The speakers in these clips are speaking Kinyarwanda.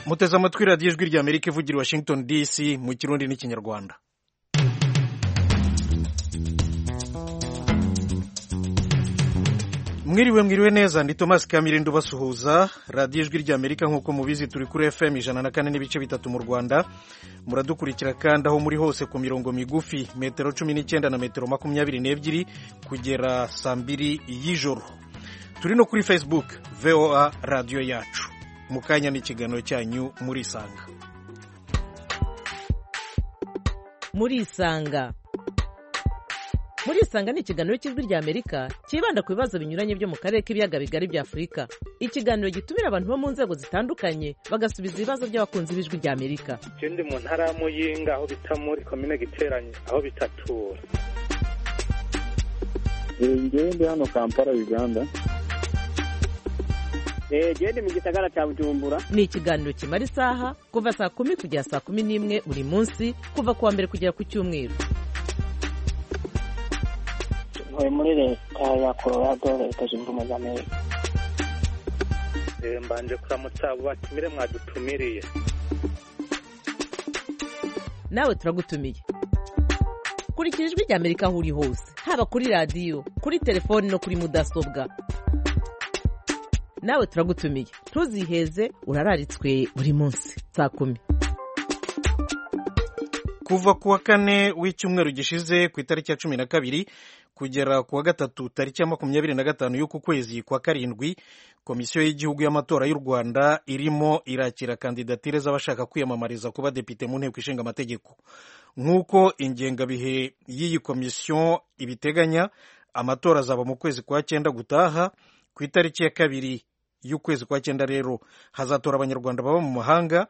muteze amatwi radiyo ijwi rya amerika ivugira washington dc mu kirundi n'ikinyarwanda mwiriwe mwiriwe neza ndi thomas kamirindo basuhuza radiyo ijwi rya amerika nk'uko mubizi turi kuri fm ijana na kane n'ibice bitatu mu rwanda muradukurikira kandi aho muri hose ku mirongo migufi metero cumi n'icyenda na metero makumyabiri n'ebyiri kugera saa mbiri y'ijoro turi no kuri facebook voa radiyo yacu mu kanya n'ikiganiro cyanyu murisanga murisanga murisanga ni ikiganiro cy'ijwi rya amerika cyibanda ku bibazo binyuranye byo mu karere k'ibiyaga bigari bya afurika ikiganiro gitumira abantu bo mu nzego zitandukanye bagasubiza ibibazo by'abakunzi b'ijwi rya amerika ikindi mu ntara y'amuyinga aho bita muri komine giteranye aho bitatura ngewe ndi hano kampala uganda genda mu gisagara cya bujumbura ni ikiganiro kimara isaha kuva saa kumi kugera saa kumi n'imwe buri munsi kuva ku wa mbere kugera ku cyumweru ntuye muri leta ya colorado leta zunze ubumwe za amerika mbanje kuramutsa abo batumire mwadutumiriye nawe turagutumiye kurikira ijwi rya amerika aho uri hose haba kuri radiyo kuri telefoni no kuri mudasobwa nawe turagutumiye ntuziheze urararitswe buri munsi saa kumi kuva ku wa kane w'icyumweru gishize ku itariki ya cumi na kabiri kugera ku wa gatatu tariki ya makumyabiri na gatanu y'uku kwezi kwa karindwi komisiyo y'igihugu y'amatora y'u rwanda irimo irakira kandidatire z'abashaka kwiyamamariza kuba depite mu nteko ishinga amategeko nk'uko ingengabihe y'iyi komisiyo ibiteganya amatora azaba mu kwezi kwa cyenda gutaha ku itariki ya kabiri y'ukwezi kwa cyenda rero hazatora abanyarwanda baba mu mahanga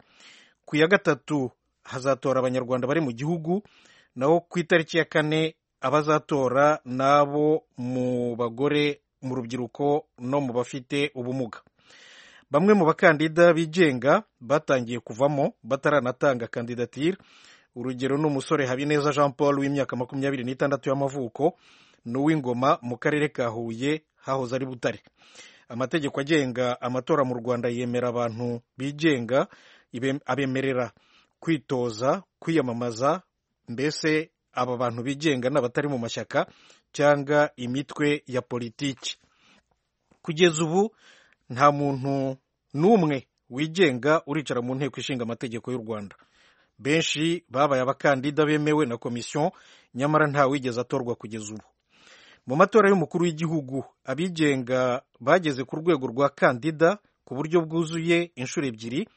ku ya gatatu hazatora abanyarwanda bari mu gihugu naho ku itariki ya kane abazatora n'abo mu bagore mu rubyiruko no mu bafite ubumuga bamwe mu bakandida bigenga batangiye kuvamo bataranatanga kandidatire urugero ni umusore habineza jean paul w'imyaka makumyabiri n'itandatu y'amavuko n'uw'ingoma mu karere ka huye hahoze ari butare amategeko agenga amatora mu rwanda yemera abantu bigenga abemerera kwitoza kwiyamamaza mbese aba bantu bigenga n'abatari mu mashyaka cyangwa imitwe ya politiki kugeza ubu nta muntu n'umwe wigenga uricara mu nteko ishinga amategeko y'u rwanda benshi babaye abakandida bemewe na komisiyo nyamara nta wigeze atorwa kugeza ubu mu matora y'umukuru w'igihugu abigenga bageze ku rwego rwa kandida ku buryo bwuzuye inshuro ebyiri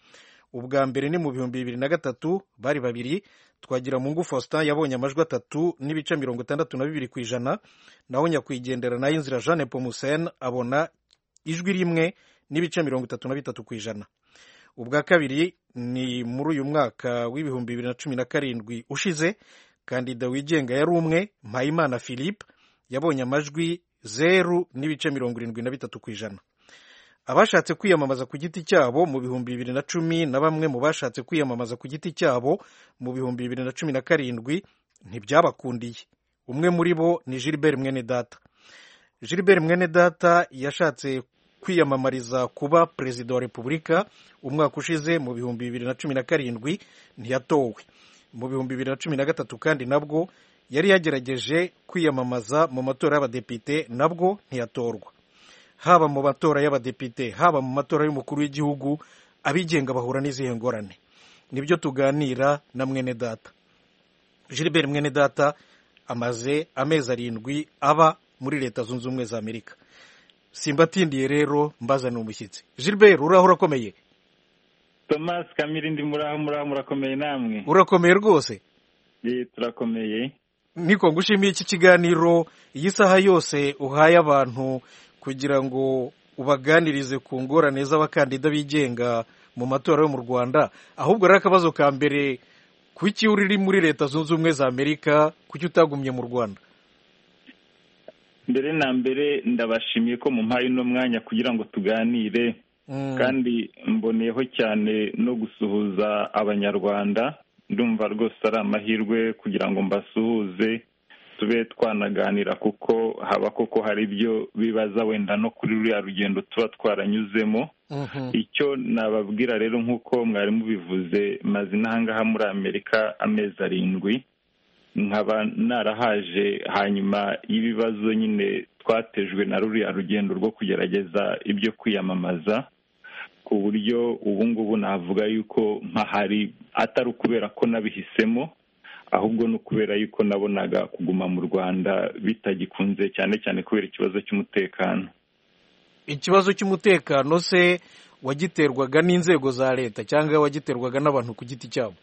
ubwa mbere ni mu bihumbi bibiri na gatatu bari babiri twagira mungu faustin yabonye amajwi atatu n'ibice mirongo itandatu na bibiri ku ijana naho nyakwigendera nayo inzira jeanne pomusen abona ijwi rimwe n'ibice mirongo itatu na bitatu ku ijana ubwa kabiri ni muri uyu mwaka w'ibihumbi bibiri na cumi na karindwi ushize kandida wigenga yari umwe mpayimana philippe yabonye amajwi zeru n'ibice mirongo irindwi na bitatu ku ijana abashatse kwiyamamaza ku giti cyabo mu bihumbi bibiri na cumi na bamwe mu bashatse kwiyamamaza ku giti cyabo mu bihumbi bibiri na cumi na karindwi ntibyabakundiye umwe muri bo ni Gilbert Mwenedata Gilbert Mwenedata yashatse kwiyamamariza kuba perezida wa repubulika umwaka ushize mu bihumbi bibiri na cumi na karindwi ntiyatowe mu bihumbi bibiri na cumi na gatatu kandi nabwo yari yagerageje kwiyamamaza mu matora y'abadepite nabwo ntiyatorwa haba mu matora y'abadepite haba mu matora y'umukuru w'igihugu abigenga bahura n'izihe ngorane nibyo tuganira na mwene data Gilbert mwene data amaze amezi arindwi aba muri leta zunze ubumwe za amerika simbatindiye rero mbazana umushyitsi Gilbert uraho urakomeye thomas kamirindi muraho muraho murakomeye namwe urakomeye rwose turakomeye niko ngushimiye iki kiganiro iyi saha yose uhaye abantu kugira ngo ubaganirize ku ngorane z'abakandida bigenga mu matora yo mu rwanda ahubwo rero akabazo ka mbere kuki uri muri leta zunze ubumwe za amerika kuki utagumye mu rwanda mbere na mbere ndabashimiye ko mumpaye uno mwanya kugira ngo tuganire kandi mboneyeho cyane no gusuhuza abanyarwanda ndumva rwose ari amahirwe kugira ngo mbasuhuze dusube twanaganira kuko haba koko hari ibyo bibaza wenda no kuri ruriya rugendo tuba twaranyuzemo icyo nababwira rero nk'uko mwari mubivuze maze n'ahangaha muri amerika amezi arindwi nkaba narahaje hanyuma y'ibibazo nyine twatejwe na ruriya rugendo rwo kugerageza ibyo kwiyamamaza ku buryo ubu ngubu navuga yuko mpahari atari ukubera ko nabihisemo ahubwo ni ukubera yuko nabonaga kuguma mu rwanda bitagikunze cyane cyane kubera ikibazo cy'umutekano ikibazo cy'umutekano se wagiterwaga n'inzego za leta cyangwa wagiterwaga n'abantu ku giti cyabo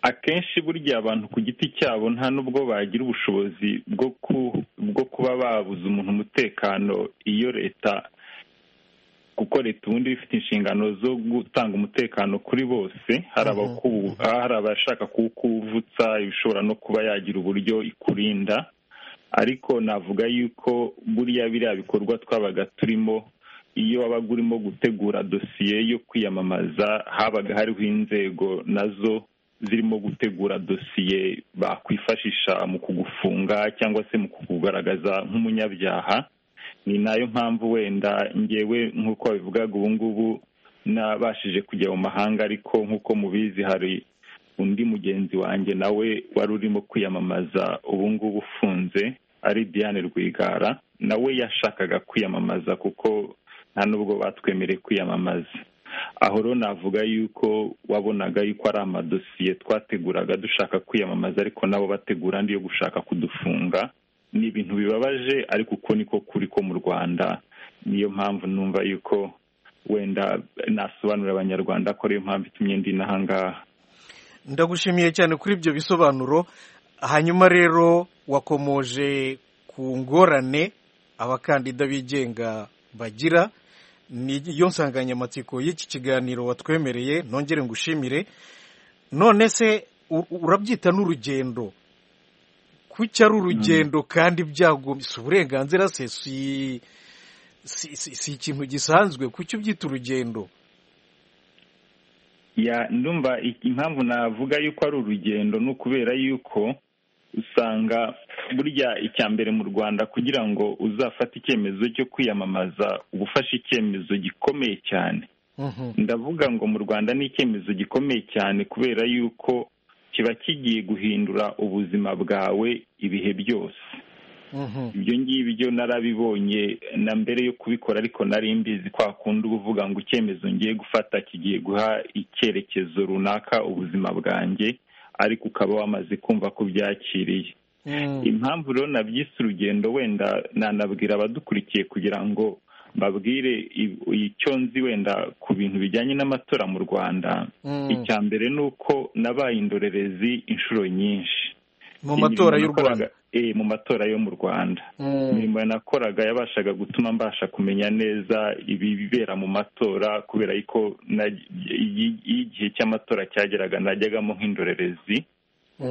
akenshi burya abantu ku giti cyabo nta n'ubwo bagira ubushobozi bwo kuba babuza umuntu umutekano iyo leta kuko leta ubundi iba ifite inshingano zo gutanga umutekano kuri bose hari abashaka kuwukuvutsa ishobora no kuba yagira uburyo ikurinda ariko navuga yuko buriya biriya bikorwa twabaga turimo iyo wabaga urimo gutegura dosiye yo kwiyamamaza habaga hariho inzego nazo zirimo gutegura dosiye bakwifashisha mu kugufunga cyangwa se mu kukugaragaza nk'umunyabyaha ni nayo mpamvu wenda ngewe nk'uko babivugaga ubu ngubu nabashije kujya mu mahanga ariko nk'uko mubizi hari undi mugenzi wanjye nawe wari urimo kwiyamamaza ubu ngubu ufunze ari Diane Rwigara nawe yashakaga kwiyamamaza kuko nta n'ubwo batwemereye kwiyamamaza aho rero navuga yuko wabonaga yuko ari amadosiye twateguraga dushaka kwiyamamaza ariko nabo bategura andi yo gushaka kudufunga ni ibintu bibabaje ariko uko niko kuri ko mu rwanda niyo mpamvu numva yuko wenda nasobanurira abanyarwanda ko ariyo mpamvu itumye ndi n'ahangaha ndagushimiye cyane kuri ibyo bisobanuro hanyuma rero wakomoje ku ngorane abakandida bigenga bagira niyo nsanganyamatsiko y'iki kiganiro watwemereye nongere ngushimire none se urabyita n'urugendo kuki ari urugendo kandi byagombye uburenganzira se si ikintu gisanzwe kuki ubyita urugendo ndumva impamvu navuga yuko ari urugendo ni ukubera yuko usanga burya icya mbere mu rwanda kugira ngo uzafate icyemezo cyo kwiyamamaza uba ufashe icyemezo gikomeye cyane ndavuga ngo mu rwanda ni icyemezo gikomeye cyane kubera yuko kiba kigiye guhindura ubuzima bwawe ibihe byose ibyo ngibyo narabibonye na mbere yo kubikora ariko nari mbizi kwa kundi uba uvuga ngo icyemezo ngiye gufata kigiye guha icyerekezo runaka ubuzima bwanjye ariko ukaba wamaze kumva ko byakiriye impamvu rero nabyise urugendo wenda nanabwira abadukurikiye kugira ngo mbabwire icyo nzi wenda ku bintu bijyanye n'amatora mu rwanda icya mbere ni uko nabaye indorerezi inshuro nyinshi mu matora y'u rwanda mu matora yo mu rwanda imirimo nakoraga yabashaga gutuma mbasha kumenya neza ibibera mu matora kubera ko igihe cy'amatora cyageraga najyagamo nk'indorerezi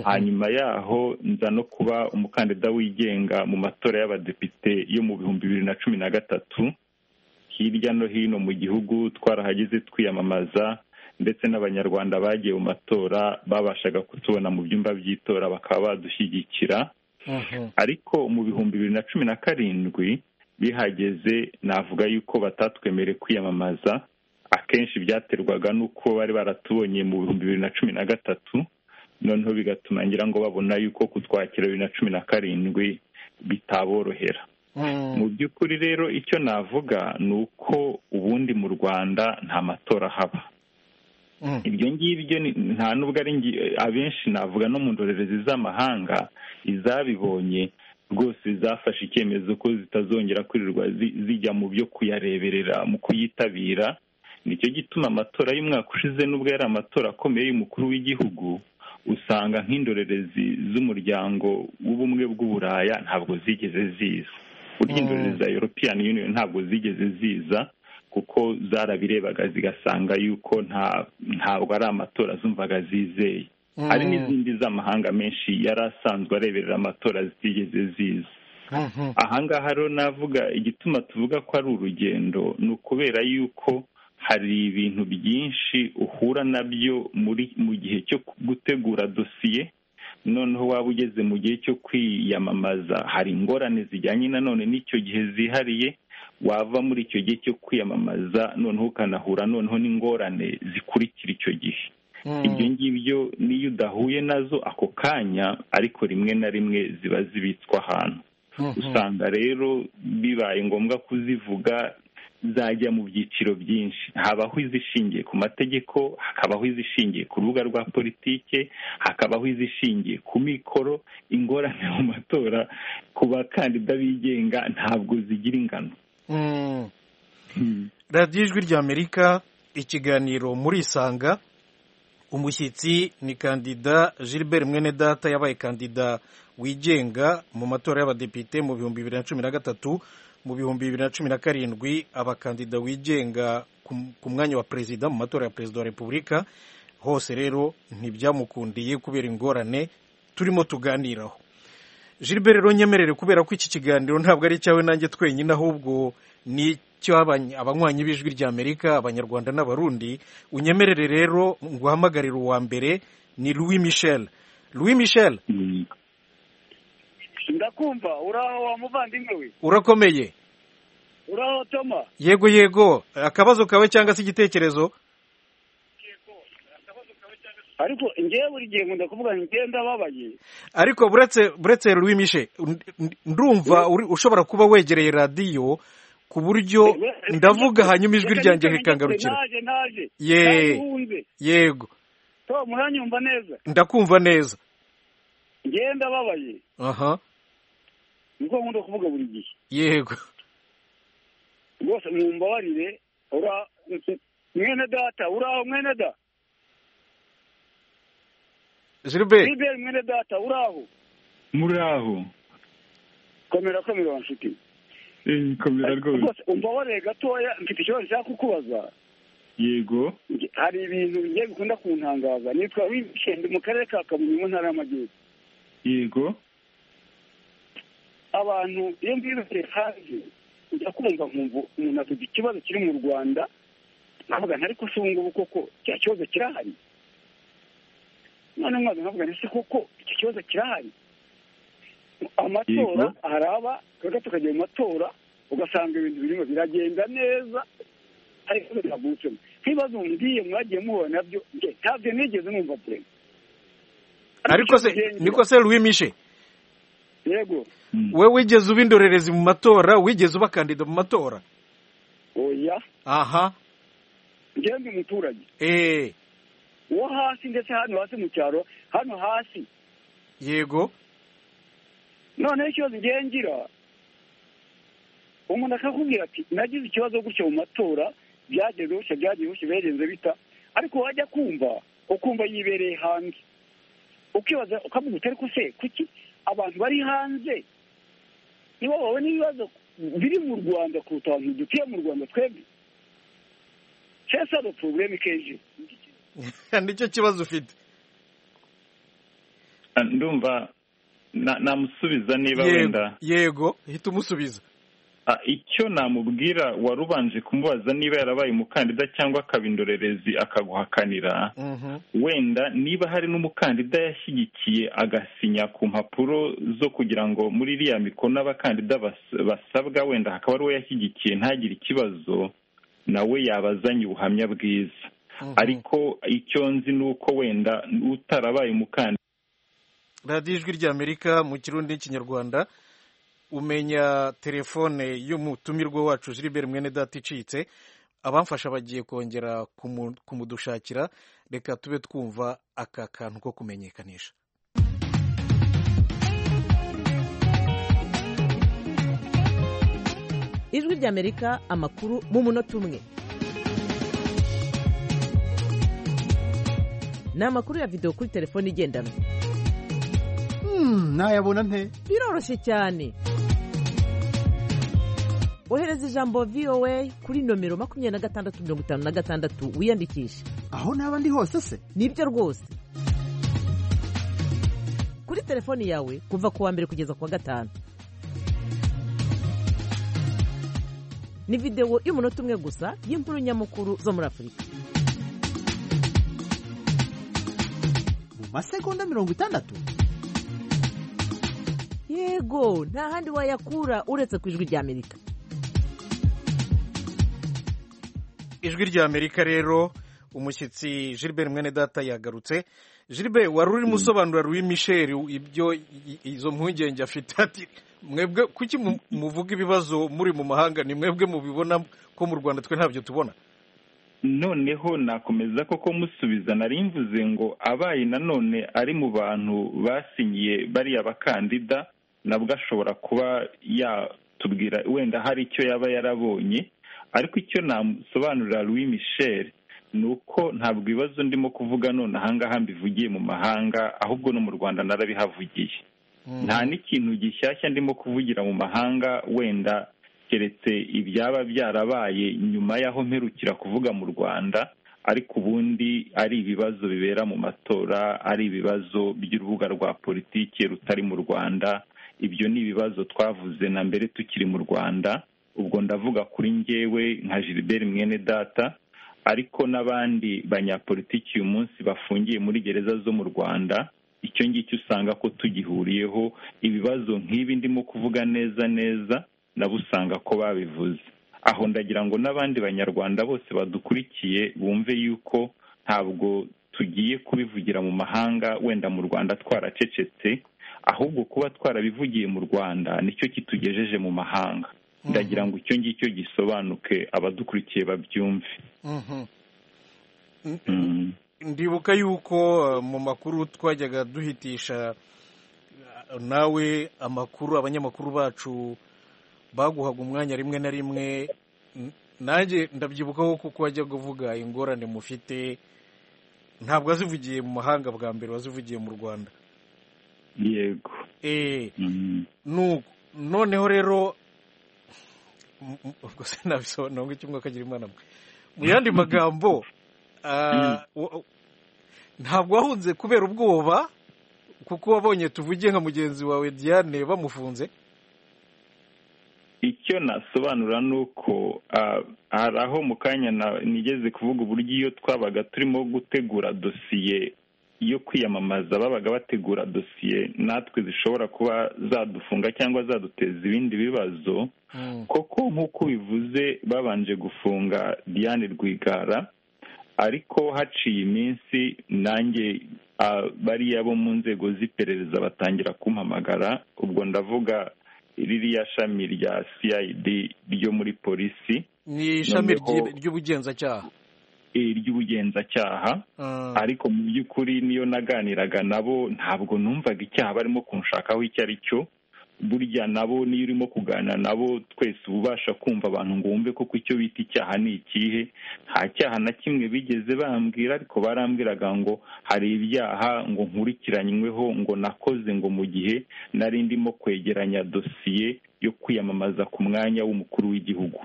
hanyuma yaho nza no kuba umukandida wigenga mu matora y'abadepite yo mu bihumbi bibiri na cumi na gatatu hirya no hino mu gihugu twarahageze twiyamamaza ndetse n'abanyarwanda bagiye mu matora babashaga kutubona mu byumba by'itora bakaba badushyigikira ariko mu bihumbi bibiri na cumi na karindwi bihageze navuga yuko batatwemereye kwiyamamaza akenshi byaterwaga n'uko bari baratubonye mu bihumbi bibiri na cumi na gatatu noneho bigatuma ngira ngo babona yuko kutwakira bibiri na cumi na karindwi bitaborohera mu by'ukuri rero icyo navuga ni uko ubundi mu rwanda nta matora haba ibyo ngibyo nta n'ubwo ari abenshi navuga no mu ndorerezi z'amahanga izabibonye rwose zafashe icyemezo ko zitazongera kwirirwa zijya mu byo kuyareberera mu kuyitabira nicyo gituma amatora y'umwaka ushize n'ubwo yari amatora akomeye y'umukuru w'igihugu usanga nk'indorerezi z'umuryango w'ubumwe bw'uburaya ntabwo zigeze ziza burya indorerezi za european union ntabwo zigeze ziza kuko zarabirebaga zigasanga yuko ntabwo ari amatora zumvaga zizeye hari n'izindi z'amahanga menshi yari asanzwe areberera amatora zitigeze ziza ahangaha rero navuga igituma tuvuga ko ari urugendo ni ukubera yuko hari ibintu byinshi uhura nabyo mu gihe cyo gutegura dosiye noneho waba ugeze mu gihe cyo kwiyamamaza hari ingorane zijyanye nanone n'icyo gihe zihariye wava muri icyo gihe cyo kwiyamamaza noneho ukanahura noneho n'ingorane zikurikira icyo gihe ibyo ngibyo niyo udahuye nazo ako kanya ariko rimwe na rimwe ziba zibitswe ahantu usanga rero bibaye ngombwa kuzivuga zajya mu byiciro byinshi habaho izishingiye ku mategeko hakabaho izishingiye ku rubuga rwa politike hakabaho izishingiye ku mikoro ingorane mu matora ku bakandida bigenga ntabwo zigira ingano radiyo ijwi ry'amerika ikiganiro muri isanga umushyitsi ni kandida gilbert mwenedata yabaye kandida wigenga mu matora y'abadepite mu bihumbi bibiri na cumi na gatatu mu bihumbi bibiri na cumi na karindwi abakandida wigenga ku mwanya wa perezida mu matora ya perezida wa repubulika hose rero ntibyamukundiye kubera ingorane turimo tuganiraho gilbert rero nyemerere kubera ko iki kiganiro ntabwo ari icyawe nanjye twenyine ahubwo ni cyo abanywanyi b'ijwi ry'amerika abanyarwanda n'abarundi unyemerere rero guhamagarira uwa mbere ni louis michel louis michel ndakumva uraho wa muvandimwe we urakomeye uraho toma yego yego akabazo kawe cyangwa se igitekerezo ariko ngewe buri gihe nkunda kuvuga ngewe ndababaye ariko buretse buretse louis michel ndumva ushobora kuba wegereye radiyo ku buryo ndavuga hanyuma ijwi ryanjye rikangarukira yego muranyumva neza ndakumva neza ngewe ndababaye aha niko nkunda kuvuga buri gihe yego rwose mwumbabarire ura mwene data uraho mwene da Gilbert Gilbert mwene data uraho muraho komera komera wa nshuti komera rwose umbabarire gatoya mfite ikibazo nshaka kukubaza yego hari ibintu bigiye bikunda kuntangaza nitwa wikende mu karere ka kabuye mu ntara y'amajyepfo yego abantu iyo mbibereye hanze ujya kumva umuntu avuga ikibazo kiri mu rwanda nkavuga ntari ko ubu koko cya kibazo kirahari none mwaza nkavuga ntese koko icyo kibazo kirahari amatora haraba twebwe tukajya mu matora ugasanga ibintu birimo biragenda neza ariko biravutsemo nk'ibibazo mbwiye mwagiye muhura nabyo ntabyo nigeze numva purema ariko se niko se louis mishe yego we wigeze uba indorerezi mu matora wigeze uba kandida mu matora oya aha njyewe ndi umuturage eee uwo hasi ndetse hano hasi mu cyaro hano hasi yego noneho ikibazo ngiye ngira umuntu akakubwira ati nagize ikibazo gutya mu matora byagenze gutya byagiye gutya birenze bita ariko wajya kumva ukumva yibereye hanze ukibaza ukavuga utari ko se kuki abantu bari hanze nibo babona ibibazo biri mu rwanda kuruta abantu dutuye mu rwanda twebwe cesaro porogaramu kenshi nicyo kibazo ufite ndumva namusubiza niba wenda yego hita umusubiza icyo namubwira wari ubanje kumubaza niba yarabaye umukandida cyangwa akaba indorerezi akaguhakanira wenda niba hari n'umukandida yashyigikiye agasinya ku mpapuro zo kugira ngo muri iriya mikono abakandida basabwa wenda hakaba ari uwo yashyigikiye ntagire ikibazo nawe yabazanye ubuhamya bwiza ariko icyo nzi ni uko wenda utarabaye umukandida radiyo ijwi ry'amerika mu kirundi n'ikinyarwanda umenya telefone y'umutumirwa wacu Gilbert mwene data icitse abamfasha bagiye kongera kumudushakira reka tube twumva aka kantu ko kumenyekanisha ijwi ry'amerika amakuru mu munota umwe ni amakuru ya videwo kuri telefone igendanwa nayabona nte biroroshye cyane ohereza ijambo voa kuri nomero makumyabiri na gatandatu mirongo itanu na gatandatu wiyandikishe aho naba ndi hose se nibyo rwose kuri telefoni yawe kuva ku wa mbere kugeza ku wa gatanu ni videwo y'umunota umwe gusa y'inkuru nyamukuru zo muri afurika mu masegonda mirongo itandatu yego nta handi wayakura uretse ku ijwi rya amerika ijwi rya amerika rero umushyitsi gilbert mwene data yagarutse gilbert wari urimo usobanurira louis michel ibyo izo mpungenge afite ati mwebwe kuki mu- muvuga ibibazo muri mu mahanga ni mwebwe mubibona ko mu rwanda twe ntabyo tubona noneho nakomeza koko musubiza nari mvuze ngo abaye nanone ari mu bantu basinyiye bariya bakandida nabwo ashobora kuba yatubwira wenda hari icyo yaba yarabonye ariko icyo namusobanurira louis michel ni uko ntabwo ibibazo ndimo kuvuga none ahangaha mbivugiye mu mahanga ahubwo no mu rwanda narabihavugiye nta n'ikintu gishyashya ndimo kuvugira mu mahanga wenda keretse ibyaba byarabaye nyuma y'aho mperukira kuvuga mu rwanda ariko ubundi ari ibibazo bibera mu matora ari ibibazo by'urubuga rwa politiki rutari mu rwanda ibyo ni ibibazo twavuze na mbere tukiri mu rwanda ubwo ndavuga kuri njyewe nka gilbert mwene data ariko n'abandi banyapolitiki uyu munsi bafungiye muri gereza zo mu rwanda icyo ngicyo usanga ko tugihuriyeho ibibazo nk'ibi ndimo kuvuga neza neza nabo usanga ko babivuze aho ndagira ngo n'abandi banyarwanda bose badukurikiye bumve yuko ntabwo tugiye kubivugira mu mahanga wenda mu rwanda twaracecetse ahubwo kuba twarabivugiye mu rwanda nicyo kitugejeje mu mahanga ndagira ngo icyo ngicyo gisobanuke abadukurikiye babyumve Mhm. Mm. ndibuka yuko eh, mu makuru twajyaga duhitisha eh, nawe amakuru abanyamakuru bacu baguhaga umwanya rimwe na rimwe N- nanjye ndabyibukaho kuko wajya kuvuga ingorane mufite ntabwo wazivugiye mu mahanga bwa mbere wazivugiye mu rwanda yego eh Mm. nuko noneho rero m- m- ubwo sinabisobanura ngo icyumba kagira imana mwe mu yandi magambo ah, wa- ntabwo wahunze kubera ubwoba kuko wabonye tuvuge nka mugenzi wawe diane bamufunze icyo nasobanura ni uko ah, hari aho mu kanya na- nigeze kuvuga uburyo iyo twabaga turimo gutegura dosiye yo kwiyamamaza babaga bategura dosiye natwe zishobora kuba zadufunga cyangwa zaduteza ibindi bibazo koko nk'uko ubivuze babanje gufunga diane rwigara ariko haciye iminsi nanjye ah, bariya bo mu nzego z'iperereza batangira kumpamagara ubwo ndavuga ririya shami rya cid ryo muri polisi ni ishami Noneho- ry'i- ry'ubugenzacyaha eh, ry'ubugenzacyaha Ah, ariko mu by'ukuri niyo naganiraga nabo ntabwo numvaga icyaha barimo kunshakaho icyo ari cyo burya nabo niyo urimo kuganira nabo twese uba ubasha kumva abantu ngo wumve koko icyo bita icyaha ni ikihe nta cyaha na kimwe bigeze bambwira ariko barambwiraga ngo hari ibyaha ngo nkurikiranyweho ngo nakoze ngo mu gihe nari ndimo kwegeranya dosiye yo kwiyamamaza ku mwanya w'umukuru w'igihugu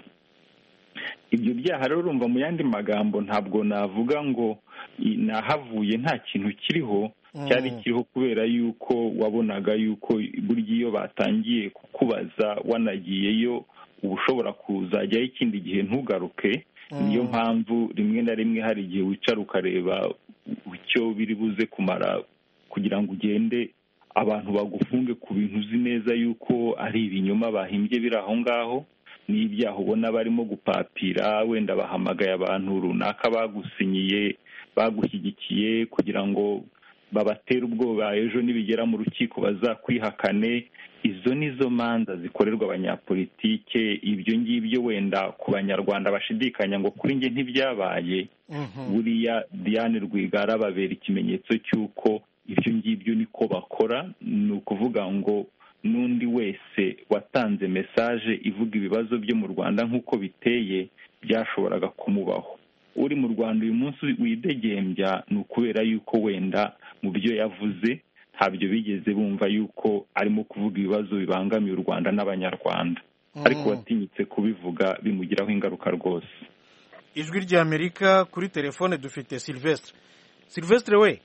ibyo byaha rero urumva mu yandi magambo ntabwo navuga ngo i- nahavuye nta kintu kiriho Mm. cyari kiriho kubera yuko wabonaga yuko burya iyo batangiye kukubaza wanagiyeyo uba ushobora kuzajyaho ikindi gihe ntugaruke niyo mpamvu rimwe na rimwe hari igihe wicara ukareba icyo biri buze kumara kugira ngo ugende abantu bagufunge ku bintu uzi neza yuko ari ibinyoma bahimbye biri aho ngaho n'ibyaha ubona barimo gupapira wenda bahamagaye abantu runaka bagusinyiye bagushyigikiye kugira ngo babatere ubwoba ejo nibigera mu rukiko bazakwihakane izo ni zo manza zikorerwa abanyapolitike ibyo ngibyo wenda ku banyarwanda bashidikanya ngo kuri njye ntibyabaye mhm. buriya diane rwigara babera ikimenyetso cy'uko ibyo ngibyo niko bakora ni ukuvuga ngo n'undi wese watanze mesaje ivuga ibibazo byo mu rwanda nk'uko biteye byashoboraga kumubaho uri mu rwanda uyu munsi widegembya ni ukubera yuko wenda mu byo yavuze ntabyo bigeze bumva yuko arimo kuvuga ibibazo bibangamiye u rwanda n'abanyarwanda ariko watinyutse kubivuga bimugiraho ingaruka rwose ijwi rya amerika kuri telefone dufite silvestre silvestre we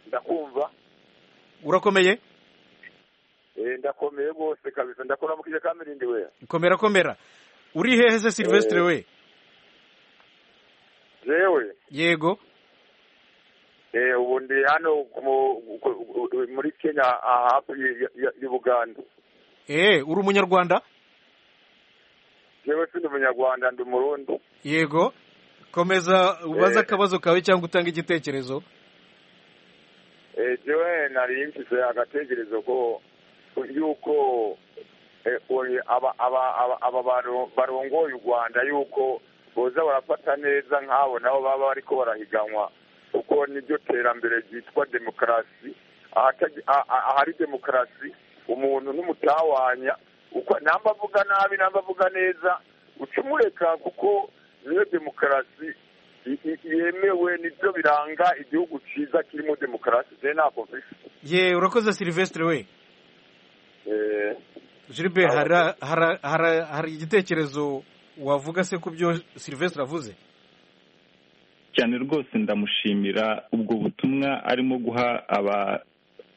ndakumva urakomeye Eh, ndakomeye rwose kabisa ndakora mu kijya kamirindi we komera komera uri hehe se silvestre we jewe yego ubu ndi hano muri kenya hafi y'ubuganda eee uri umunyarwanda yewe si ndi umunyarwanda ndi umurundi yego komeza ubaze akabazo kawe cyangwa utange igitekerezo jewe nari mfise agatekerezo ko yuko aba bantu barongoye u rwanda yuko boza barafata neza nk'abo nabo baba bariko barahiganwa kuko niryo terambere ryitwa demokarasi ahari demokarasi umuntu n'umutawanya namba avuga nabi namba avuga neza uca umureka kuko niyo demokarasi yemewe nibyo biranga igihugu cyiza kirimo demokarasi je ntabwo mfise ye urakoze silvestre we gilbert hari igitekerezo wavuga se ku byo silvestre avuze cyane rwose ndamushimira ubwo butumwa arimo guha aba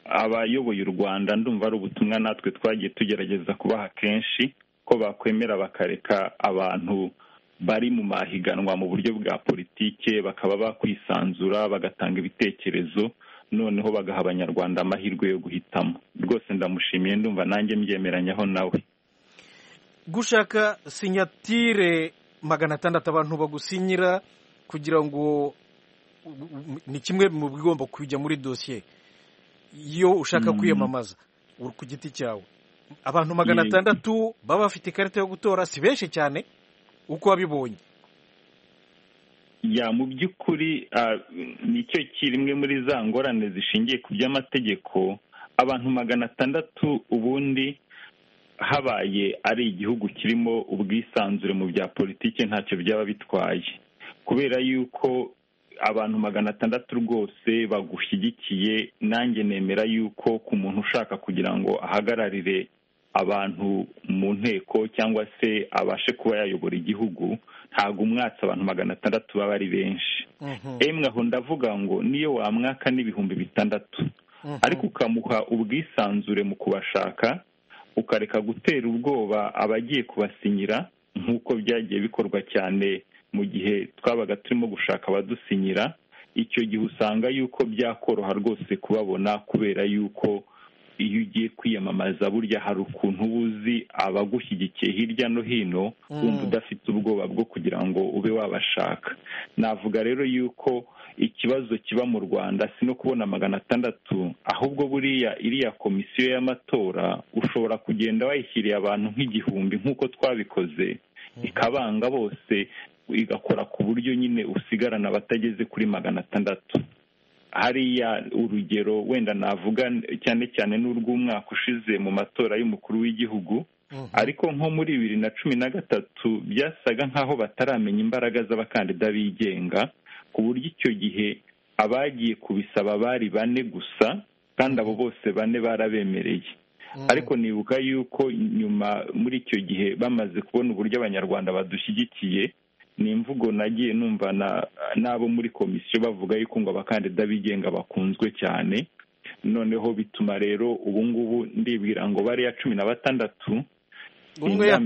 abayoboye u rwanda ndumva ari ubutumwa natwe twagiye tugerageza kubaha kenshi ko bakwemera bakareka abantu bari mu mahiganwa mu buryo bwa politike bakaba bakwisanzura bagatanga ibitekerezo noneho bagaha abanyarwanda amahirwe yo guhitamo rwose ndamushimiye ndumva nanjye mbyemeranyaho nawe gushaka sinyatire magana atandatu abantu bagusinyira kugira ngo ni kimwe mu bigomba kujya muri dosiye iyo ushaka kwiyamamaza uri ku giti cyawe abantu magana atandatu baba bafite ikarita yo gutora si benshi cyane uko wabibonye ya mu by'ukuri nicyo kirimwe muri za ngorane zishingiye ku by'amategeko abantu magana atandatu ubundi habaye ari igihugu kirimo ubwisanzure mu bya politiki ntacyo byaba bitwaye kubera yuko abantu magana atandatu rwose bagushyigikiye nanjye nemera yuko ku muntu ushaka kugira ngo ahagararire abantu mu nteko cyangwa se abashe kuba yayobora igihugu ntabwo umwatsi abantu magana atandatu baba ari benshi emwe aho ndavuga ngo niyo wamwaka n'ibihumbi bitandatu ariko ukamuha ubwisanzure mu kubashaka ukareka gutera ubwoba abagiye kubasinyira nk'uko byagiye bikorwa cyane mu gihe twabaga turimo gushaka abadusinyira icyo gihe usanga yuko byakoroha rwose kubabona kubera yuko iyo ugiye kwiyamamaza burya hari ukuntu uba uzi abagushyigikiye hirya no hino wumva udafite ubwoba bwo kugira ngo ube wabashaka navuga rero yuko ikibazo kiba mu rwanda si no kubona magana atandatu ahubwo buriya iriya komisiyo y'amatora ushobora kugenda wayishyiriye abantu nk'igihumbi nk'uko twabikoze ikabanga bose igakora ku buryo nyine usigarana abatageze kuri magana atandatu hariya urugero wenda navuga cyane cyane n'urw'umwaka ushize mu matora y'umukuru w'igihugu ariko nko muri bibiri na cumi na gatatu byasaga nk'aho bataramenya imbaraga z'abakandida bigenga ku buryo icyo gihe abagiye kubisaba bari bane gusa kandi abo bose bane barabemereye ariko nibuka yuko nyuma muri icyo gihe bamaze kubona uburyo abanyarwanda badushyigikiye ni imvugo nagiye numva n'abo muri komisiyo bavuga yuko ngo abakandida bigenga bakunzwe cyane noneho bituma rero ubu ngubu ndibwira ngo bariya cumi na batandatu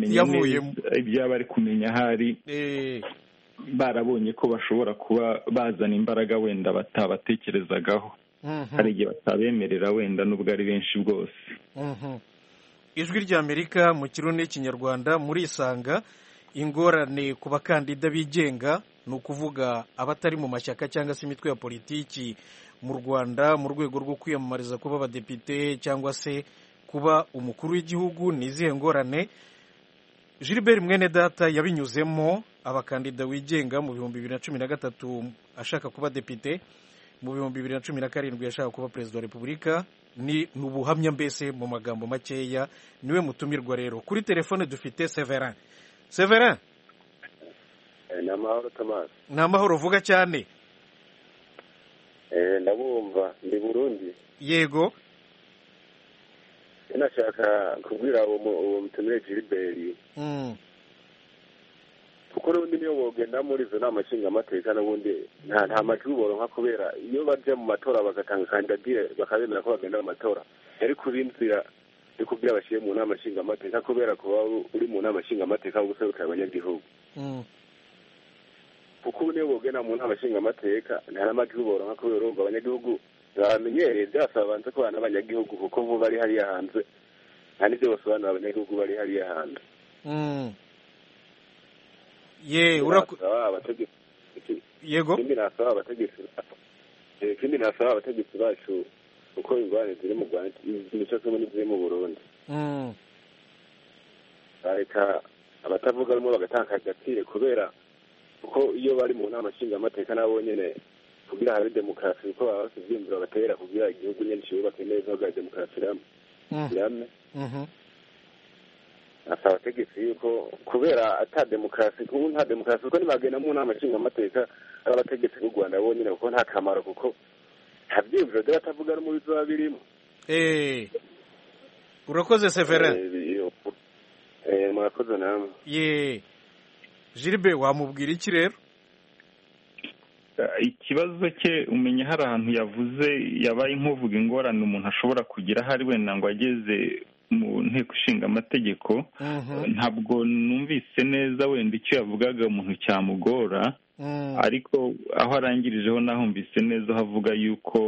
ibyaba ari kumenya ahari barabonye ko bashobora kuba bazana imbaraga wenda batabatekerezagaho hari igihe batabemerera wenda n'ubwo ari benshi bwose ijwi ry'amerika mu kirundi n'ikinyarwanda muri isanga ingorane ku bakandida bigenga ni ukuvuga abatari mu mashyaka cyangwa se imitwe ya politiki mu rwanda mu rwego rwo kwiyamamariza kuba abadepite cyangwa se kuba umukuru w'igihugu ni izihe ngorane gilbert mwene data yabinyuzemo abakandida wigenga mu bihumbi bibiri na cumi na gatatu ashaka kuba depite mu bihumbi bibiri na cumi na karindwi ashaka kuba perezida wa repubulika ni ubuhamya mbese mu magambo makeya niwe mutumirwa rero kuri telefone dufite severin severin ni amahoro tamasi ni amahoro vuga cyane ndabumva ndi burundi yego nashaka kubwira uwo mutumire giliberi kuko n'ubundi niyo bogenda muri izo nama nshingamateka n'ubundi nta nta majwi boronka kubera iyo bajya mu matora bagatanga kandidatire bakabemera ko bagenda mu matora ariko binzira ariko kubwira bashyire mu nama nshingamateka kubera kuba uri mu nama nshingamateka wo guserukira abanyagihugu kuko ubu niyo bogena mu nama nshingamateka ntaramajwi boroha kubera urumva abanyagihugu bamenyereye byasaba banza kubana n'abanyagihugu kuko bo bari hariya hanze nta n'ibyo basobanura abanyagihugu bari hariya hanze ye yego ikindi nasaba abategetsi ikindi nasaba abategetsi bacu uko ingorane ziri mu rwanda imico zimwe n'iziri mu burundi bareka abatavuga rumwe bagatakaza agaciro kubera kuko iyo bari mu nama nshingamateka nabo nyine kugira habe demokarasi kuko baba bafite ibyiyumviro batera kugira igihugu nyine cyubake neza bwa demokarasi irame asaba abategetsi yuko kubera ata demokarasi ubu nta demokarasi kuko ntibagenda mu nama nshingamateka ari abategetsi b'u rwanda bonyine kuko nta kamaro kuko nta byiyumviro by'abatavuga rumwe bizoba birimo urakoze severin murakoze namwe ye jiribe wamubwira iki rero ikibazo cye umenya hari ahantu yavuze yabaye nk'uvuga ingorane umuntu ashobora kugira ahari wenda ngo ageze mu nteko ishinga amategeko ntabwo numvise neza wenda icyo yavugaga umuntu cyamugora ariko aho arangirijeho nahumvise neza aho avuga yuko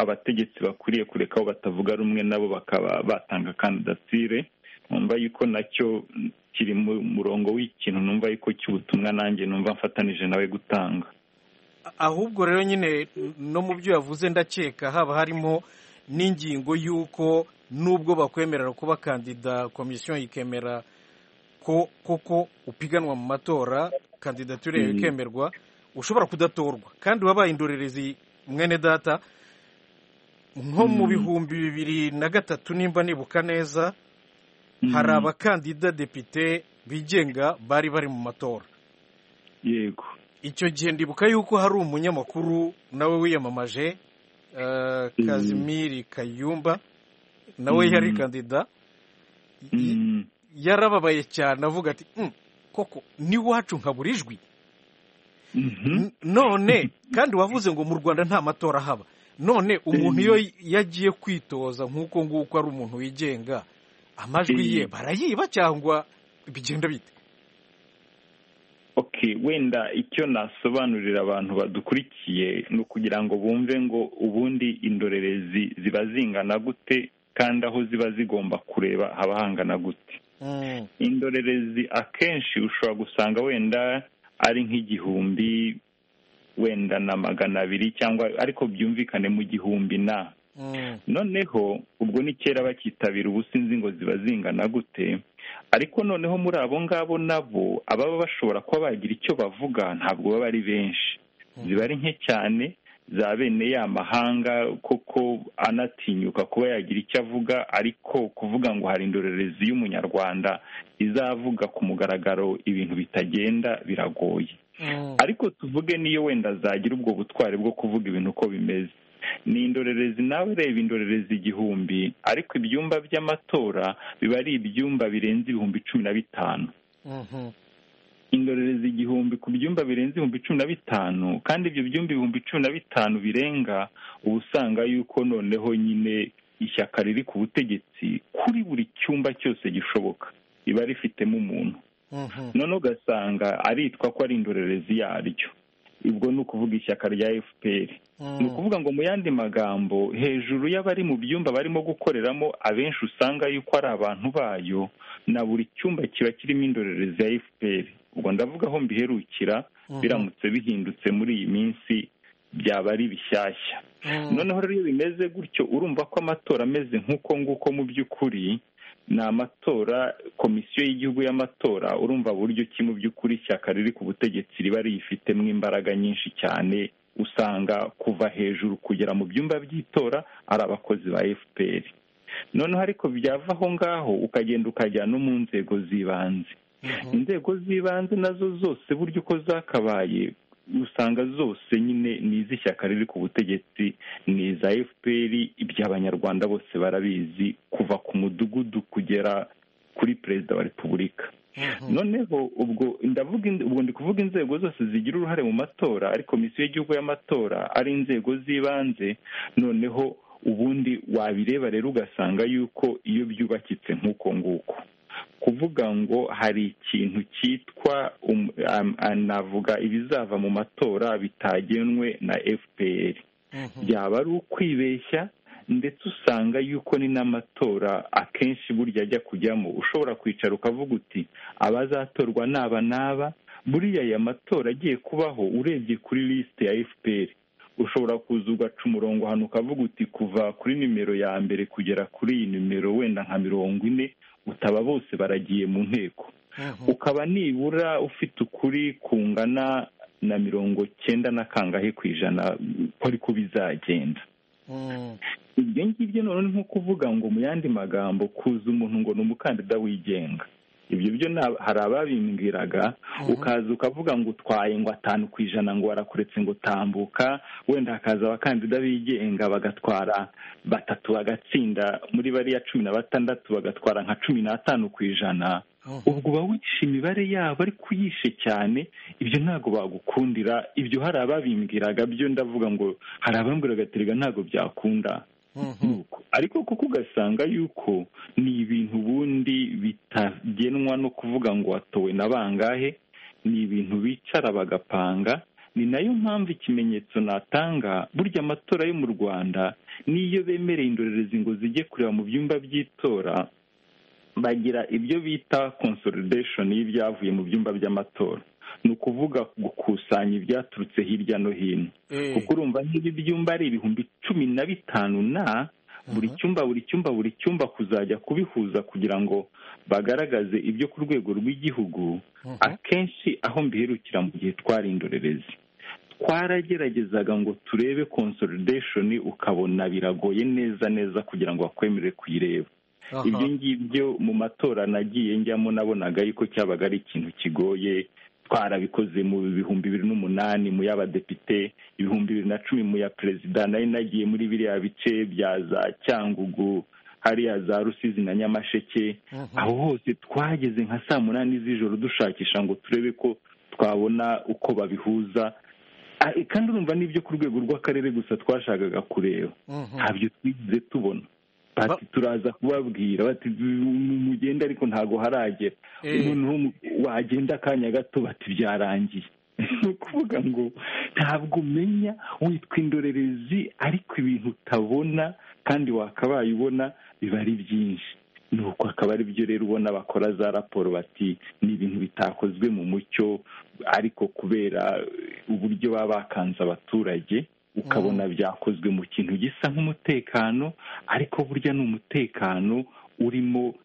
abategetsi bakwiriye kureka aho batavuga rumwe nabo bakaba batanga kandidatire numva yuko nacyo kiri mu murongo w'ikintu numva yuko cy'ubutumwa nanjye numva mfatanije nawe gutanga ahubwo rero nyine no mu byo yavuze ndakeka haba harimo n'ingingo y'uko nubwo bakwemerera kuba kandida komisiyo ikemera ko koko upiganwa mu matora kandidatire yawe ikemerwa ushobora kudatorwa kandi wabaye indorerezi mwene data nko mu bihumbi bibiri na gatatu nimba nibuka neza hari abakandida depite bigenga bari bari mu matora yego icyo gihe ndibuka yuko hari umunyamakuru nawe wiyamamaje kazimiri kayumba nawe yari kandida yarababaye cyane avuga ati koko n'iwacu nkabura ijwi none kandi wavuze ngo mu rwanda nta matora haba none umuntu iyo yagiye kwitoza nk'uko nguko ari umuntu wigenga amajwi ye barayiba cyangwa bigenda bite okay wenda icyo nasobanurira abantu badukurikiye ni ukugira ngo bumve ngo ubundi indorerezi ziba zingana gute kandi aho ziba zigomba kureba haba hangana gute indorerezi akenshi ushobora gusanga wenda ari nk'igihumbi wenda na magana abiri cyangwa ariko byumvikane mu gihumbi na noneho ubwo ni kera bakitabira ubu sinzi ngo ziba zingana gute ariko noneho muri abo ngabo nabo ababa bashobora kuba bagira icyo bavuga ntabwo baba ari benshi ziba ari nke cyane za bene ya mahanga koko anatinyuka kuba yagira icyo avuga ariko kuvuga ngo hari indorerezi y'umunyarwanda izavuga ku mugaragaro ibintu bitagenda biragoye ariko tuvuge niyo wenda zagira ubwo butwari bwo kuvuga ibintu uko bimeze ni indorerezi nawe reba indorerezi igihumbi ariko ibyumba by'amatora biba ari ibyumba birenze ibihumbi cumi na bitanu indorerezi igihumbi ku byumba birenze ibihumbi cumi na bitanu kandi ibyo byumba ibihumbi cumi na bitanu birenga uba usanga yuko noneho nyine ishyaka riri ku butegetsi kuri buri cyumba cyose gishoboka riba rifitemo umuntu noneho ugasanga aritwa ko ari indorerezi yaryo ubwo ni ukuvuga ishyaka rya fpr ni ukuvuga ngo mu yandi magambo hejuru y'abari mu byumba barimo gukoreramo abenshi usanga yuko ari abantu bayo na buri cyumba kiba kirimo indorerezi ya fpr ubwo ndavuga aho mbiherukira biramutse bihindutse muri iyi minsi byaba ari bishyashya noneho rero iyo bimeze gutyo urumva ko amatora ameze nk'uko nguko mu by'ukuri ni amatora komisiyo y'igihugu y'amatora urumva buryo ki mu by'ukuri ishyaka riri ku butegetsi riba riyifitemo imbaraga nyinshi cyane usanga kuva hejuru kugera mu byumba by'itora ari abakozi ba fpr noneho ariko byava aho ngaho ukagenda ukajya no mu nzego z'ibanze inzego z'ibanze nazo zose buryo uko zakabaye usanga zose nyine ni iz'ishyaka riri ku butegetsi ni iza fpr iby'abanyarwanda bose barabizi kuva ku mudugudu kugera kuri perezida wa repubulika noneho ubwo ubwo ndi kuvuga inzego zose zigira uruhare mu matora ari komisiyo y'igihugu y'amatora ari inzego z'ibanze noneho ubundi wabireba rero ugasanga yuko iyo byubakitse nk'uko nguko kuvuga ngo hari ikintu cyitwa navuga ibizava mu matora bitagenwe na fpr byaba ari ukwibeshya ndetse usanga yuko ni n'amatora akenshi burya ajya kujyamo ushobora kwicara ukavuga uti abazatorwa n'aba n'aba buriya aya matora agiye kubaho urebye kuri lisite ya fpr ushobora kuza ugaca umurongo hano ukavuga uti kuva kuri nimero ya mbere kugera kuri iyi nimero wenda nka mirongo ine utaba bose baragiye mu nteko ukaba nibura ufite ukuri kungana na mirongo cyenda na kangahe ku ijana ko ariko bizagenda ibyo ngibyo noneho ni nko kuvuga ngo mu yandi magambo kuza umuntu ngo ni umukandida wigenga ibyo byo hari ababimbwiraga ukaza ukavuga ngo utwaye ngo atanu ku ijana ngo warakuretse ngo tambuka wenda hakaza abakandida bigenga bagatwara batatu bagatsinda muri bariya cumi na batandatu bagatwara nka cumi n'atanu ku ijana ubwo uba wishe imibare yabo ariko uyishe cyane ibyo ntabwo bagukundira ibyo hari ababimbwiraga byo ndavuga ngo hari abambwiraga aterega ntabwo byakunda ariko kuko ugasanga yuko ni ibintu ubundi bitagenwa no kuvuga ngo watowe na bangahe ni ibintu bicara bagapanga ni nayo mpamvu ikimenyetso natanga burya amatora yo mu rwanda n'iyo bemereye indorerezi ngo zijye kureba mu byumba by'itora bagira ibyo bita consolidation y'ibyavuye mu byumba by'amatora ni ukuvuga gukusanya ibyaturutse hirya no hino kuko urumva nk'ibi byumba ari ibihumbi cumi na bitanu na buri cyumba buri cyumba buri cyumba kuzajya kubihuza kugira ngo bagaragaze ibyo ku rwego rw'igihugu akenshi aho mbiherukira mu gihe twari indorerezi twarageragezaga ngo turebe consolidation ukabona biragoye neza neza kugira ngo bakwemerere kuyireba ibyo ngibyo mu matora nagiye njyamo nabonaga yuko cyabaga ari ikintu kigoye twarabikoze mu bihumbi bibiri n'umunani mu y'abadepite ibihumbi bibiri na cumi mu ya perezida nari nagiye muri biriya bice bya za cyangugu hariya za rusizi na nyamasheke aho hose twageze nka saa munani z'ijoro dushakisha ngo turebe ko twabona uko babihuza kandi urumva n'ibyo ku rwego rw'akarere gusa twashakaga kureba ntabyo twigeze tubona bati turaza kubabwira bati mugende ariko ntabwo haragera umuntu wagenda akanya gato bati byarangiye ni ukuvuga ngo ntabwo umenya witwa indorerezi ariko ibintu utabona kandi wakabaye ubona biba ari byinshi ni uko akaba ari byo rero ubona bakora za raporo bati ni ibintu bitakozwe mu mucyo ariko kubera uburyo baba bakanze abaturage ukabona byakozwe mu kintu gisa nk'umutekano ariko burya ni umutekano urimo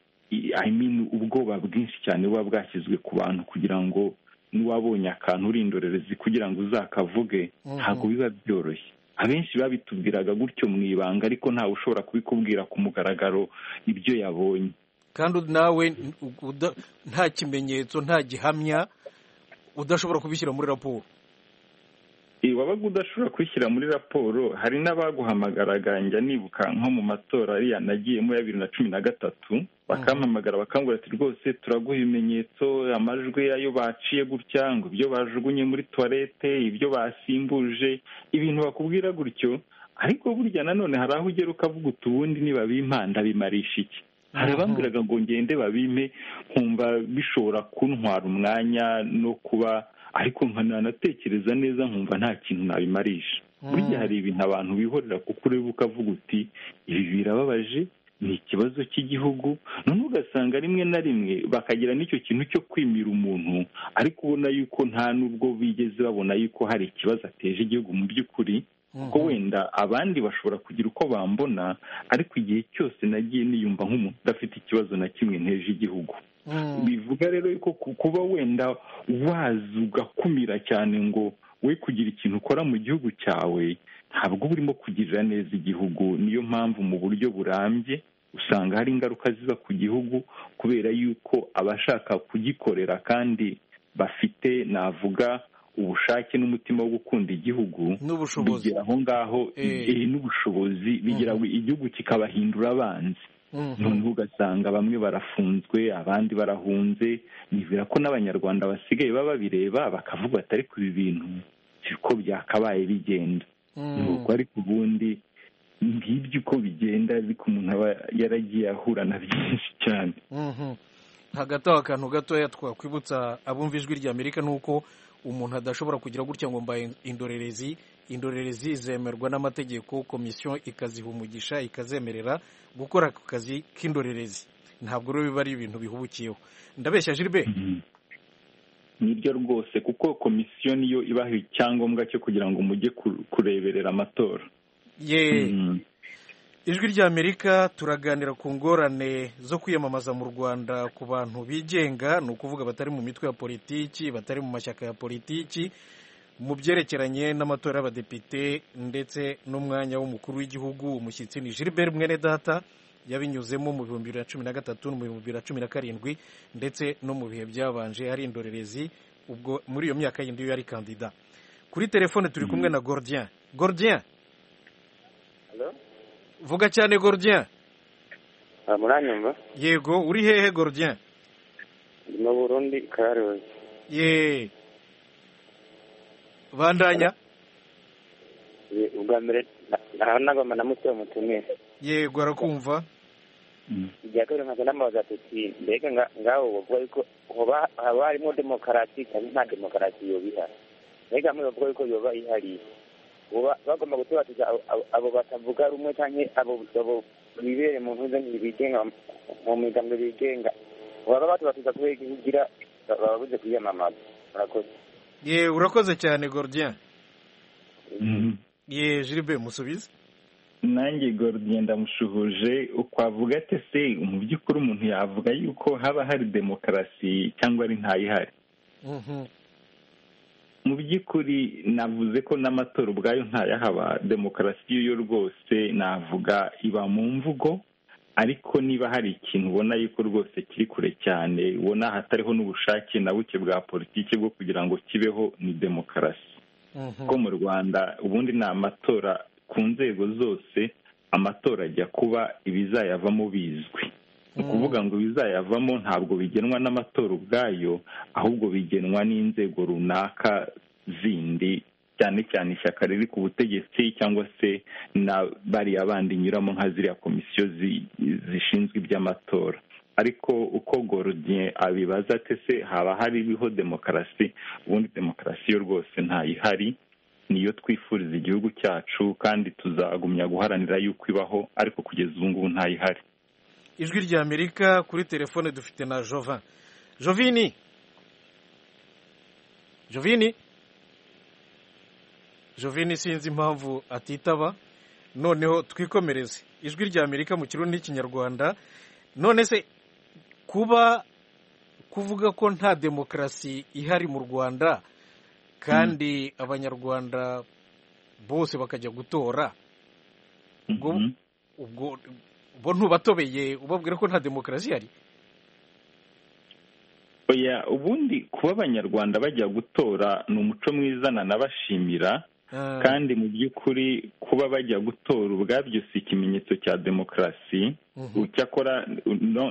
ubwoba bwinshi cyane buba bwashyizwe ku bantu kugira ngo n'uwabonye akantu uri indorerezi kugira ngo uzakavuge ntabwo biba byoroshye abenshi babitubwiraga gutyo mu ibanga ariko ntawe ushobora kubikubwira ku mugaragaro ibyo yabonye kandi nawe nta kimenyetso nta gihamya udashobora kubishyira muri raporo wabaga udashobora kwishyira muri raporo hari n'abaguhamagaraga njya nibuka nko mu matora ariya nagiyemo ya bibiri na cumi na gatatu bakampamagara bakangura ati rwose turaguha ibimenyetso amajwi ayo baciye gutya ngo ibyo bajugunye muri tuwarete ibyo basimbuje ibintu bakubwira gutyo ariko burya nanone hari aho ugera ukavuga uti ubundi nibabimpanda bimarisha iki hari abambwiraga ngo ngende babime nkumva bishobora kuntwara umwanya no kuba ariko nkanatekereza neza nkumva nta kintu nabimarisha burya hari ibintu abantu bihorera kuko ureba ukavuga uti ibi birababaje ni ikibazo cy'igihugu none ugasanga rimwe na rimwe bakagira n'icyo kintu cyo kwimira umuntu ariko ubona yuko nta n'ubwo bigeze babona yuko hari ikibazo ateje igihugu mu by'ukuri kuko wenda abandi bashobora kugira uko bambona ariko igihe cyose nagiye niyumva nk'umuntu udafite ikibazo na kimwe nteje igihugu bivuga rero ko kuba wenda waza ugakumira cyane ngo we kugira ikintu ukora mu gihugu cyawe ntabwo uba urimo kugirira neza igihugu niyo mpamvu mu buryo burambye usanga hari ingaruka ziza ku gihugu kubera yuko abashaka kugikorera kandi bafite navuga ubushake n'umutima wo gukunda igihugu bigera aho ngaho n'ubushobozi bigira igihugu kikabahindura abanzi noneho ugasanga bamwe barafunzwe abandi barahunze nibwira ko n'abanyarwanda basigaye baba babireba bakavuga batari ku bintu siko byakabaye bigenda nuko ariko ubundi ngibyo uko bigenda ariko umuntu aba yaragiye ahura na byinshi cyane hagati aho akantu gatoya twakwibutsa abumva ijwi ry'amerika ni uko umuntu adashobora kugira gutya ngo mbaye indorerezi indorerezi zemerwa n'amategeko komisiyo ikaziha umugisha ikazemerera gukora ako kazi k'indorerezi ntabwo rero biba ari ibintu bihubukiyeho ndabeshya jiribe niryo rwose kuko komisiyo niyo ibaha icyangombwa cyo kugira ngo mujye kureberera amatora ye ijwi ry'amerika turaganira ku ngorane zo kwiyamamaza mu rwanda ku bantu bigenga ni ukuvuga batari mu mitwe ya politiki batari mu mashyaka ya politiki mu byerekeranye n'amatora y'abadepite ndetse n'umwanya w'umukuru w'igihugu umushyitsi ni gilbert mwenedata yabinyuzemo mu bihumbi bibiri na cumi na gatatu no mu bihumbi bibiri na cumi na karindwi ndetse no mu bihe byabanje hari indorerezi ubwo muri iyo myaka yindi yo yari kandida kuri telefone turi kumwe na gordien gordien vuga cyane gordien muranyumva yego uri hehe gordien mu burundi karozi ye bandanya ubwa mbere naho nagomba na muto mutumire yego arakumva irya kabiri nkaza n'amabaza tuti mbega ngaho bavuga yuko haba harimo demokarasi kandi nta demokarasi yoba ihari mbega hamwe bavuga yuko yoba ihari bagomba gutubatiza abo batavuga rumwe cyangwa abo bibere mu ntuze bigenga mu miryango bigenga baba batubatiza kubera igihugira bababuze kwiyamamaza murakoze ye urakoze cyane gordien ye jiribe musubize nanjye gordien ndamushuhuje ukwavuga ate se mu by'ukuri umuntu yavuga yuko haba hari demokarasi cyangwa ari ntayihari mu by'ukuri navuze ko n'amatora ubwayo ntayahaba demokarasi yo rwose navuga iba mu mvugo ariko niba hari ikintu ubona yuko rwose kiri kure cyane ubona hatariho n'ubushake na buke bwa politiki bwo kugira ngo kibeho ni demokarasi kuko mu rwanda ubundi ni amatora ku nzego zose amatora ajya kuba ibizayavamo bizwi ni ukuvuga ngo ibizayavamo ntabwo bigenwa n'amatora ubwayo ahubwo bigenwa n'inzego runaka zindi cyane cyane ishyaka riri ku butegetsi cyangwa se na bariya bandi inyuramo nka ziriya komisiyo zishinzwe iby'amatora ariko uko gorodiye abibaza ate se haba hariho demokarasi ubundi demokarasi yo rwose ntayihari niyo twifuriza igihugu cyacu kandi tuzagumya guharanira yuko ibaho ariko kugeza ubu ngubu ntayihari ijwi rya amerika kuri telefone dufite na jova jovini jovini jovini sinzi impamvu atitaba noneho twikomereze ijwi rya amerika mu kirundi n'ikinyarwanda none se kuba kuvuga ko nta demokarasi ihari mu rwanda kandi abanyarwanda bose bakajya gutora ubwo bo ntubatobeye ubabwira ko nta demokarasi ihari oya ubundi kuba abanyarwanda bajya gutora ni umuco mwiza nanabashimira kandi mu by'ukuri kuba bajya gutora ubwabyo si ikimenyetso cya demokarasi cyakora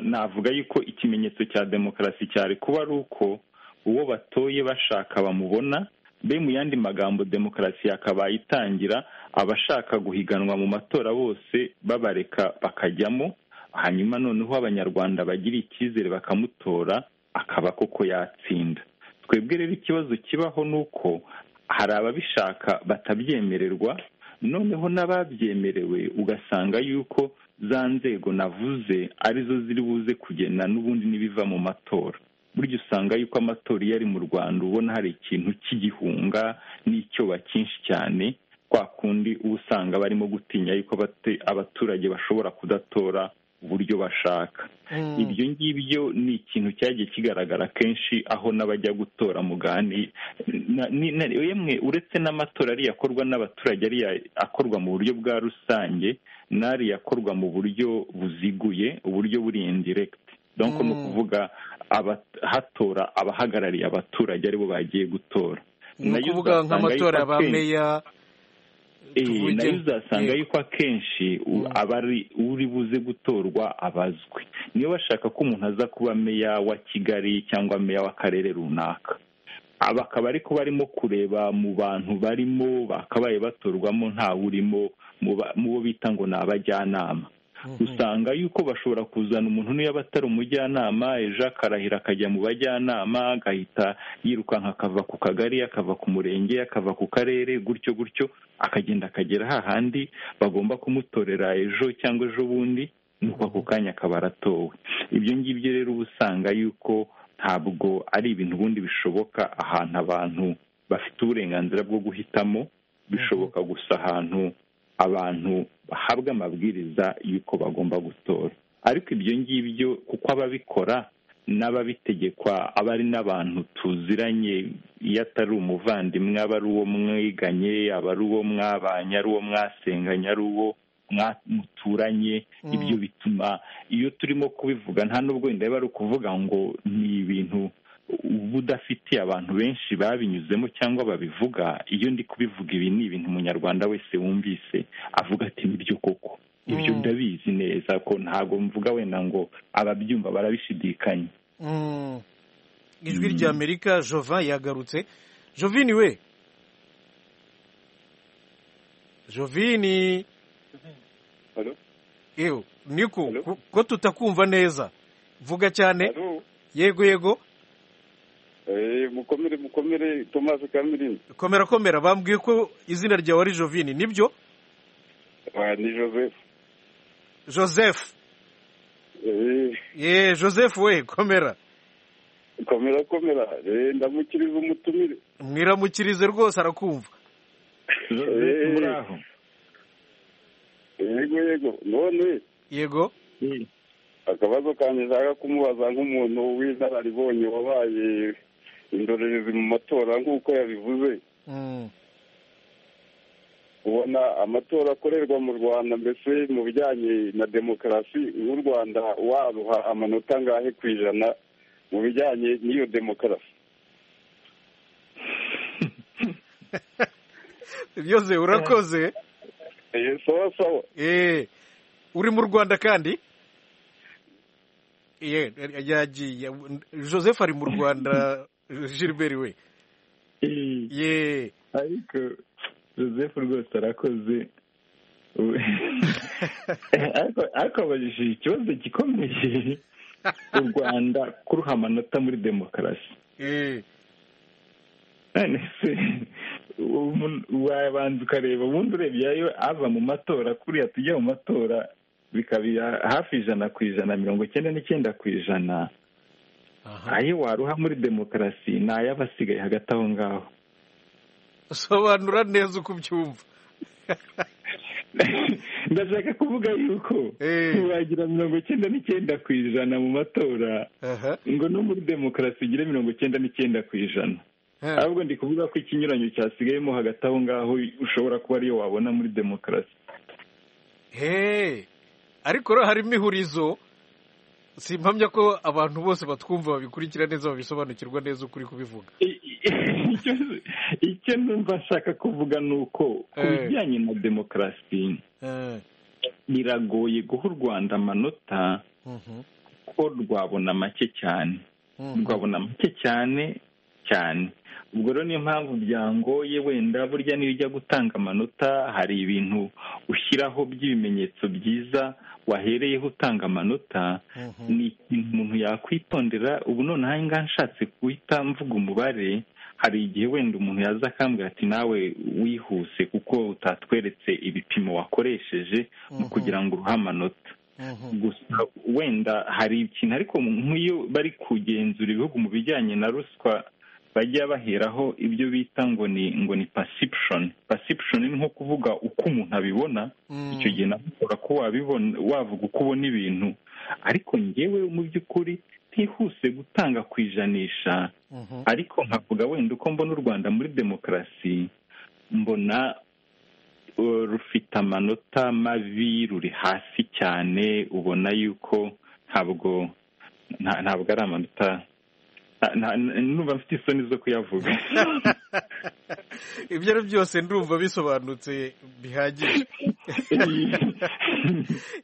navuga yuko ikimenyetso cya demokarasi cyari kuba ari uko uwo batoye bashaka bamubona be mu yandi magambo demokarasi yakabaye itangira abashaka guhiganwa mu matora bose babareka bakajyamo hanyuma noneho abanyarwanda bagira icyizere bakamutora akaba koko yatsinda twebwe rero ikibazo kibaho ni uko hari ababishaka batabyemererwa noneho n'ababyemerewe ugasanga yuko za nzego navuze arizo ziri buze kugena n'ubundi n'ibiva mu matora burya usanga yuko amatora iyo ari mu rwanda ubona hari ikintu cy'igihunga n'icyoba cyinshi cyane kwa kundi uba usanga barimo gutinya yuko abaturage bashobora kudatora uburyo bashaka ibyo ngibyo ni ikintu cyagiye kigaragara kenshi aho n'abajya gutora mugani yemwe uretse n'amatora ariyo akorwa n'abaturage ariyo akorwa mu buryo bwa rusange n'ariyo akorwa mu buryo buziguye uburyo buri indiregiti donko ni ukuvuga hatora abahagarariye abaturage aribo bagiye gutora ni ukuvuga nk'amatora ba meya nayo uzasanga yuko akenshi abari uri buze gutorwa abazwi niyo bashaka ko umuntu aza kuba meya wa kigali cyangwa meya w'akarere runaka aba akaba ariko barimo kureba mu bantu barimo bakabaye batorwamo ntawe urimo mu bo bita ngo ni abajyanama usanga yuko bashobora kuzana umuntu niyo aba atari umujyanama ejo akarahira akajya mu bajyanama agahita yirukanka akava ku kagari akava ku murenge akava ku karere gutyo gutyo akagenda akagera hahandi bagomba kumutorera ejo cyangwa ejo bundi nuko ako kanya akaba aratowe ibyo ngibyo rero uba usanga yuko ntabwo ari ibintu ubundi bishoboka ahantu abantu bafite uburenganzira bwo guhitamo bishoboka gusa ahantu abantu bahabwa amabwiriza y'uko bagomba gutora ariko ibyo ngibyo kuko ababikora n'ababitegekwa aba ari n'abantu tuziranye iyo atari umuvandimwe aba ari uwo mwiganye aba ari uwo mwabanye ari uwo mwasenganye ari uwo muturanye ibyo bituma iyo turimo kubivuga nta n'ubwo wenda biba ari ukuvuga ngo ni ibintu uba udafitiye abantu benshi babinyuzemo cyangwa babivuga iyo ndi kubivuga ibi ni ibintu umunyarwanda wese wumvise avuga ati nibyo koko ibyo ndabizi neza ko ntabwo mvuga wenda ngo ababyumva barabishidikanya ijwi rya amerika jovan yagarutse jovini we jovini niko ko tutakumva neza vuga cyane yego yego mukomere mukomere tomasi kamirindi komera komera bambwiye ko izina ryawe ari jovini nibyo ni joseph joseph ye joseph we komera komera komera ndamukiriza umutumire mwiramukirize rwose arakumva yego yego none yego akabazo kanjye nshaka kumubaza nk'umuntu w'inararibonye wabaye indorerezi mu matora nk'uko yabivuze ubona amatora akorerwa mu rwanda mbese mu bijyanye na demokarasi w'u rwanda waruha amanota angahe ku ijana mu bijyanye n'iyo demokarasi byose urakoze sawa sawa uri mu rwanda kandi yagiye joseph ari mu rwanda gilbert we ye ariko joseph rwose arakoze ariko abajije ikibazo gikomeye u rwanda kuruha amanota muri demokarasi none se wabanza ukareba ubundi urebye ava mu matora kuriya tujya mu matora bikaba hafi ijana ku ijana mirongo icyenda n'icyenda ku ijana ayo waruha muri demokarasi ni ay'abasigaye hagati aho ngaho sobanura neza uko ubyumva ndashaka kuvuga yuko ntiwagira mirongo icyenda n'icyenda ku ijana mu matora ngo no muri demokarasi ugire mirongo icyenda n'icyenda ku ijana ahubwo ndi kuvuga ko ikinyuranyo cyasigayemo hagati aho ngaho ushobora kuba ariyo wabona muri demokarasi ariko rero harimo ihurizo si impamya ko abantu bose batwumva babikurikira neza babisobanukirwa neza ukuri kubivuga icyo numva nshaka kuvuga ni uko ku bijyanye na demokarasi biragoye guha u rwanda amanota ko rwabona make cyane rwabona make cyane cyane ubwo rero niyo mpamvu byangoye wenda burya niyo ujya gutanga amanota hari ibintu ushyiraho by'ibimenyetso byiza wahereyeho utanga amanota ni ikintu umuntu yakwitondera ubu noneho ngaha nshatse guhita mvuga umubare hari igihe wenda umuntu yaza akambwira ati nawe wihuse kuko utatweretse ibipimo wakoresheje mu kugira ngo uruhe amanota gusa wenda hari ikintu ariko nk'iyo bari kugenzura ibihugu mu bijyanye na ruswa bajya baheraho ibyo bita ngo ni ngo ni perception perception ni nko kuvuga uko umuntu abibona icyo gihe nawe ushobora kuba wabibona wavuga uko ubona ibintu ariko ngewe mu by'ukuri ntihuse gutanga ku ijanisha ariko nkavuga wenda uko mbona u rwanda muri demokarasi mbona rufite amanota mabi ruri hasi cyane ubona yuko ntabwo ntabwo ari amanota numva mfite isoni zo kuyavuga ibyo ari byose ndumva bisobanutse bihagije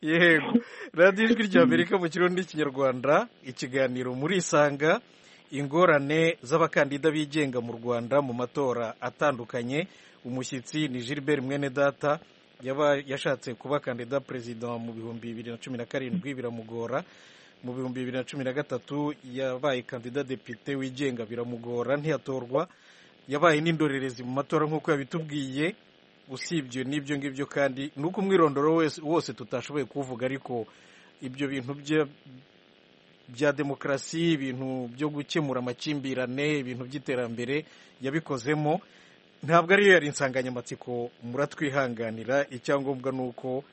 yego radiyo ijwi rya amerika mu kirundi n'ikinyarwanda ikiganiro muri isanga ingorane z'abakandida bigenga mu rwanda mu matora atandukanye umushyitsi ni gilbert mwenedata yashatse kuba kandida perezida mu bihumbi bibiri na cumi na karindwi biramugora mu bihumbi bibiri na cumi na gatatu yabaye kandida depite wigenga biramugora ntiyatorwa yabaye n'indorerezi mu matora nk'uko yabitubwiye usibye n'ibyo ngibyo kandi ni uko umwirondoro wose tutashoboye kuvuga ariko ibyo bintu bye bya demokarasi ibintu byo gukemura amakimbirane ibintu by'iterambere yabikozemo ntabwo ariyo yari insanganyamatsiko muratwihanganira icyangombwa ni uko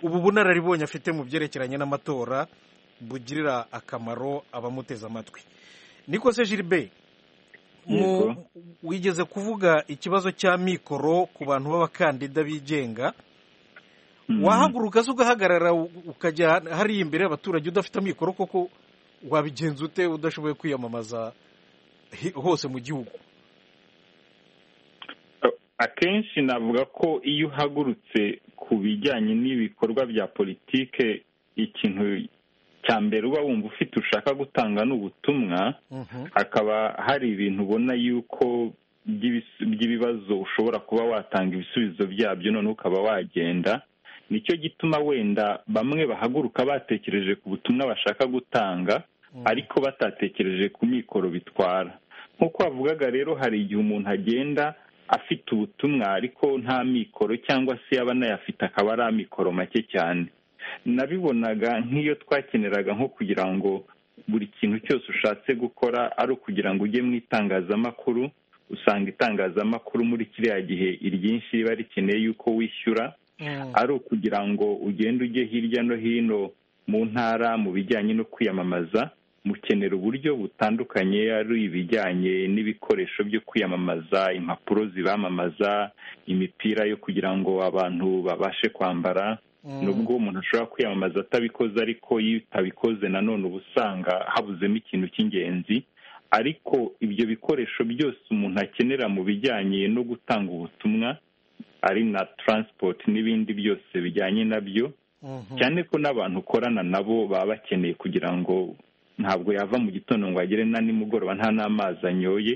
ubu bunararibonye afite mu byerekeranye n'amatora bugirira akamaro abamuteze amatwi niko se gilbert wigeze kuvuga ikibazo cya mikoro ku bantu b'abakandida bigenga wahaguruka se ugahagarara ukajya hariya imbere y'abaturage udafite mikoro koko wabigenza ute udashoboye kwiyamamaza hose mu gihugu akenshi navuga ko iyo uhagurutse ku bijyanye n'ibikorwa bya politike ikintu cya mbere uba wumva ufite ushaka gutanga ni ubutumwa hakaba hari ibintu ubona yuko by'ibibazo ushobora kuba watanga ibisubizo byabyo noneho ukaba wagenda nicyo gituma wenda bamwe bahaguruka batekereje ku butumwa bashaka gutanga ariko batatekereje ku mikoro bitwara nk'uko wavugaga rero hari igihe umuntu agenda afite ubutumwa ariko nta mikoro cyangwa se yaba anayafite akaba ari amikoro make cyane nabibonaga nk'iyo twakeneraga nko kugira ngo buri kintu cyose ushatse gukora ari ukugira ngo ujye mu itangazamakuru usanga itangazamakuru muri kiriya gihe iryinshi riba rikeneye yuko wishyura ari ukugira ngo ugende ujye hirya no hino mu ntara mu bijyanye no kwiyamamaza mukenera uburyo butandukanye ari ibijyanye n'ibikoresho byo kwiyamamaza impapuro zibamamaza imipira yo kugira ngo abantu babashe kwambara nubwo umuntu ashobora kwiyamamaza atabikoze ariko iyo utabikoze nanone uba usanga habuzemo ikintu cy'ingenzi ariko ibyo bikoresho byose umuntu akenera mu bijyanye no gutanga ubutumwa ari na taransipoti n'ibindi byose bijyanye nabyo cyane ko n'abantu ukorana nabo baba bakeneye kugira ngo ntabwo yava mu gitondo ngo agere na nimugoroba nta n'amazi anyoye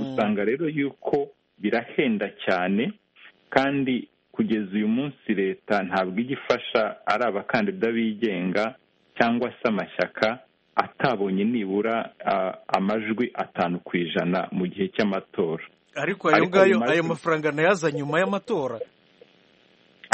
usanga rero yuko birahenda cyane kandi kugeza uyu munsi leta ntabwo ijya ifasha ari abakandida bigenga cyangwa se amashyaka atabonye nibura amajwi atanu ku ijana mu gihe cy'amatora ariko ayo ngayo ayo mafaranga nayo aza nyuma y'amatora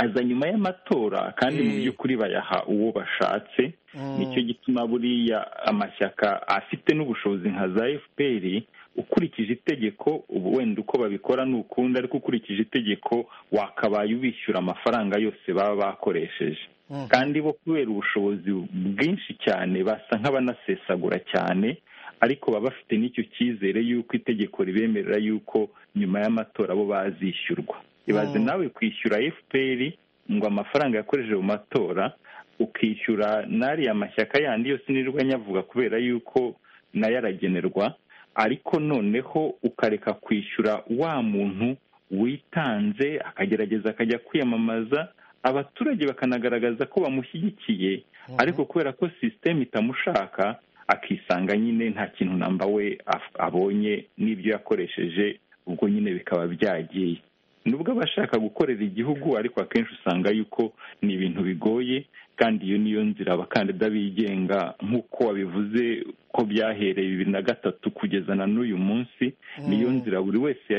aza nyuma y'amatora kandi mu by'ukuri bayaha uwo bashatse nicyo gituma buriya amashyaka afite n'ubushobozi nka za fpr ukurikije itegeko ubu wenda uko babikora ni ukundi ariko ukurikije itegeko wakabaye ubishyura amafaranga yose baba bakoresheje kandi bo kubera ubushobozi bwinshi cyane basa nk'abanasesagura cyane ariko baba bafite n'icyo cyizere y'uko itegeko ribemerera y'uko nyuma y'amatora bo bazishyurwa ibaze nawe kwishyura fpr ngo amafaranga yakoresheje mu matora ukishyura n'ariya mashyaka yandi yose nirirwa nyavuga kubera yuko nayo aragenerwa ariko noneho ukareka kwishyura wa muntu witanze akagerageza akajya kwiyamamaza abaturage bakanagaragaza ko bamushyigikiye ariko kubera ko sisiteme itamushaka akisanga nyine nta kintu namba we abonye n'ibyo yakoresheje ubwo nyine bikaba byagiye nubwo aba ashaka gukorera igihugu ariko akenshi usanga yuko ni ibintu bigoye kandi iyo niyo nzira abakandida bigenga nk'uko wabivuze ko byahereye bibiri na gatatu kugeza na n'uyu munsi niyo nzira buri wese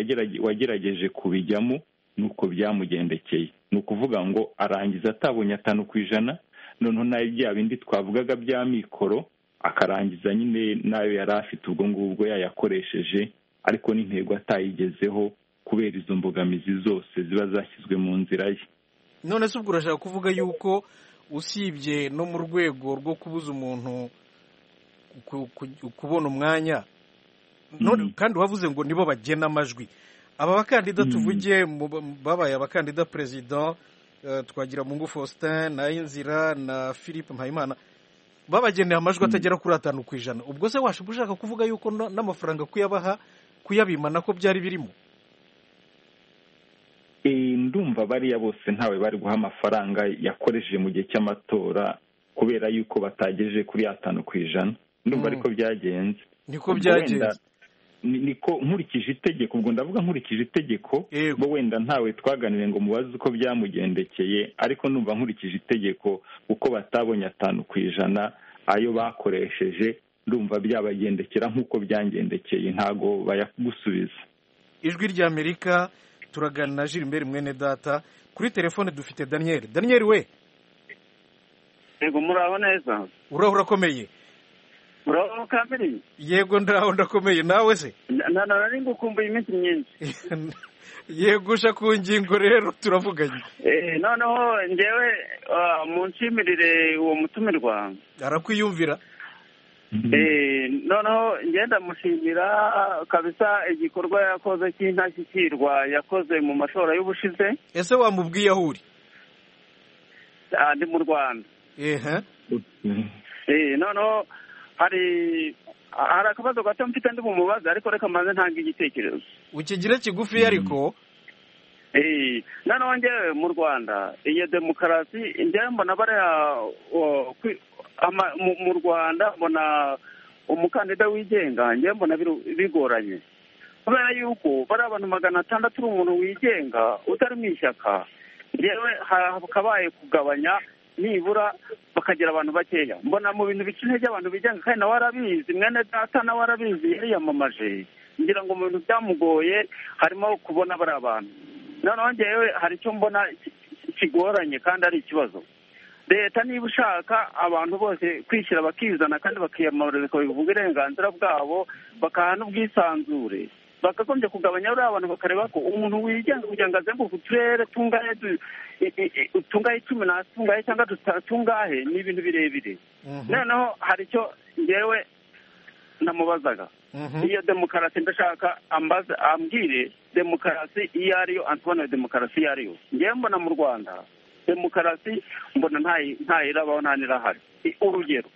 wagerageje kubijyamo nuko byamugendekeye ni ukuvuga ngo arangiza atabonye atanu ku ijana noneho nayo bya bindi twavugaga bya mikoro akarangiza nyine nayo yari afite ubwo ngubwo yayakoresheje ariko n'intego atayigezeho kubera izo mbogamizi zose ziba zashyizwe mu nzira ye none se ubwo urashaka kuvuga yuko usibye no mu rwego rwo kubuza umuntu kubona umwanya kandi wavuze ngo nibo bagena amajwi aba bakandida tuvuge babaye abakandida perezida twagira mungu faustin na inzira na philippe mpayimana babageneye amajwi atagera kuri atanu ku ijana ubwo se washobora ushaka kuvuga yuko n'amafaranga kuyabaha kuyabima nako byari birimo ndumva bariya bose ntawe bari guha amafaranga yakoresheje mu gihe cy'amatora kubera yuko batagejeje kuri atanu ku ijana ndumva ariko byagenze niko byagenze niko nkurikije itegeko ubwo ndavuga nkurikije itegeko ubwo wenda ntawe twaganiriye ngo mubaze uko byamugendekeye ariko numva nkurikije itegeko uko batabonye atanu ku ijana ayo bakoresheje ndumva byabagendekera nk'uko byangendekeye ntago bayagusubiza ijwi rya amerika turaganira jirimbere mwene data kuri telefone dufite daniel daniel we yego muraho neza uraho urakomeye muraho kamiri yego ndaho ndakomeye nawe se nanone ni ngukumbuye iminsi myinshi yego uje ku ngingo rero turavuganye noneho ngewe munsimirire uwo mutumirwa arakwiyumvira noneho ngenda mushimira kabisa igikorwa yakoze cy'intashyikirwa yakoze mu matora y'ubushize ese wamubwiye aho uri ndi mu rwanda noneho hari hari akabazo gato mfite ndi bumubaze ariko reka mbanze ntanga igitekerezo ukigire kigufi ariko noneho ngewe mu rwanda iyo demokarasi ngewe mbona bariya mu rwanda mbona umukandida wigenga ngewe mbona bigoranye kubera yuko bariya abantu magana atandatu uri umuntu wigenga utari mu ishyaka ngewe hakabaye kugabanya nibura bakagira abantu bakeya mbona mu bintu bica intege abantu bigenga kandi nawe arabizi mwene data nawe arabizi yariyamamaje ngira ngo mu bintu byamugoye harimo kubona bari abantu noneho ngewe hari icyo mbona kigoranye kandi ari ikibazo leta niba ushaka abantu bose kwishyira bakizana kandi bakiyamamariza bakabivuga uburenganzira bwabo bakaha n'ubwisanzure bakagombye kugabanya buriya abantu bakareba ko umuntu wigenga kugira ngo azenguruke uturere tungahe tungahe cumi tungahe cyangwa tungahe ni ibintu birebire noneho hari icyo ngewe namubazaga iyo demokarasi ndashaka ambwire demokarasi iyo ariyo antoine demokarasi iyo ariyo ngewe mbona mu rwanda demokarasi mbona ntayirabaho nta n'irahari urugero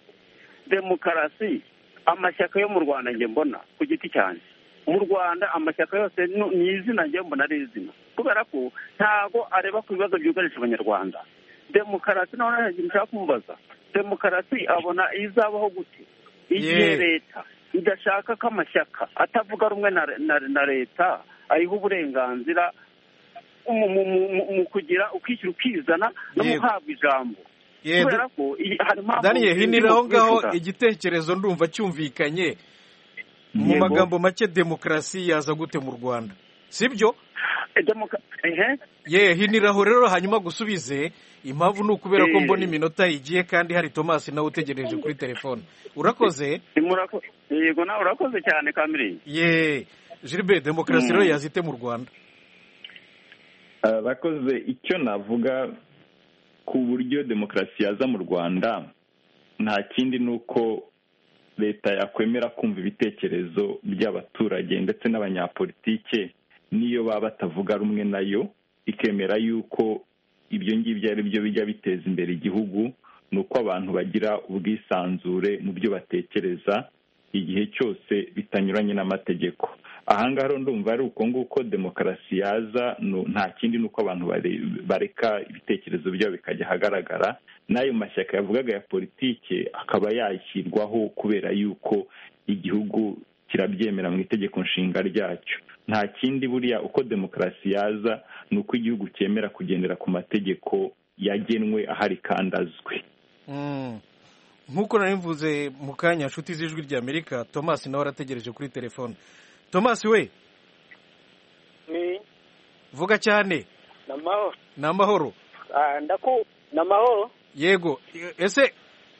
demokarasi amashyaka yo mu rwanda nge mbona ku giti cyanjye mu rwanda amashyaka yose ni izina njyewe mbona ari izina kubera ko ntago areba ku bibazo byugarije abanyarwanda demokarasi nawe nta kintu ushaka kumubaza demokarasi abona izabaho gute igihe leta idashaka ko amashyaka atavuga rumwe na leta ayiha uburenganzira mu kugira ukishyira ukizana no mu guhabwa ijambo kubera ko daniel hinira aho ngaho igitekerezo ndumva cyumvikanye mu magambo make demokarasi yaza gute mu rwanda si byo ye hiniraho rero hanyuma gusubize impamvu ni ukubera ko mbona iminota igiye kandi hari thomas nawe utegereje kuri telefone urakoze yego nawe urakoze cyane kamiri ye gilbert demokarasi rero yazite mu rwanda bakoze icyo navuga ku buryo demokarasi yaza mu rwanda nta kindi ni uko leta yakwemera kumva ibitekerezo by'abaturage ndetse n'abanyapolitike n'iyo baba batavuga rumwe nayo ikemera yuko ibyo ngibyo ari byo bijya biteza imbere igihugu ni uko abantu bagira ubwisanzure mu byo batekereza igihe cyose bitanyuranye n'amategeko aha ngaha ndumva ari uko nguko demokarasi yaza nta kindi ni uko abantu bareka ibitekerezo byabo bikajya ahagaragara n'ayo mashyaka yavugaga ya politike akaba yashyirwaho kubera yuko igihugu kirabyemera mu itegeko nshinga ryacyo nta kindi buriya uko demokarasi yaza ni uko igihugu cyemera kugendera ku mategeko yagenwe ahari kandi azwi nk'uko mvuze mu kanya nshuti z'ijwi rya amerika thomas nawe arategereje kuri telefone thomas we vuga cyane ni amahoro ni amahoro yego ese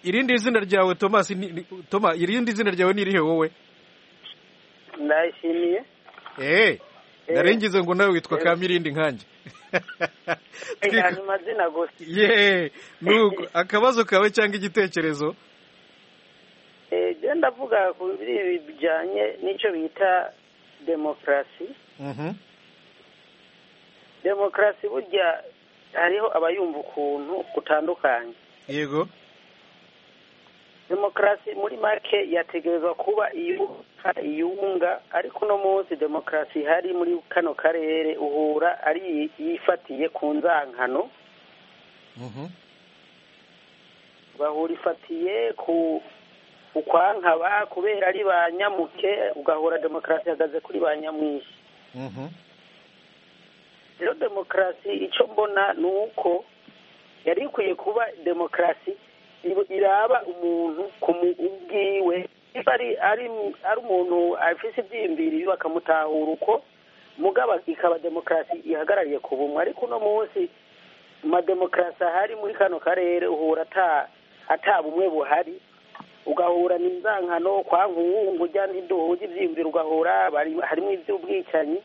irindi zina ryawe thomas toma irindi zina ryawe ni irihe wowe ndayishimiye eee narengize ngo nawe witwa kamirindi nkanjye ni amazina gusa yeee nuko akabazo kawe cyangwa igitekerezo eee ndavuga ku biri bijyanye n'icyo bita demokarasi demokarasi burya hariho abayumva ukuntu gutandukanye yego demokarasi muri make yategerezwa kuba iyubaka iyunga ariko uno munsi demokarasi ihari muri kano karere uhura ari yifatiye ku nzankano bahura ifatiye ku ukwankaba kubera ari ba nyamuke ugahora demokarasi ihagaze kuri ba nyamwinshi rero demokarasi icyo mbona ni uko yari ikwiye kuba demokarasi iraba umuntu ku ubwiwe niba ari ari ari umuntu afite ibyiyumviro bakamutahura uko mugaba ikaba demokarasi ihagarariye ku bumwe ariko uno munsi amademokarasi ahari muri kano karere uhura ata bumwe buhari ugahura n'inzangano kwa nkungu ujya ntiduhuze ibyiyumviro ugahura harimo iby'ubwicanyi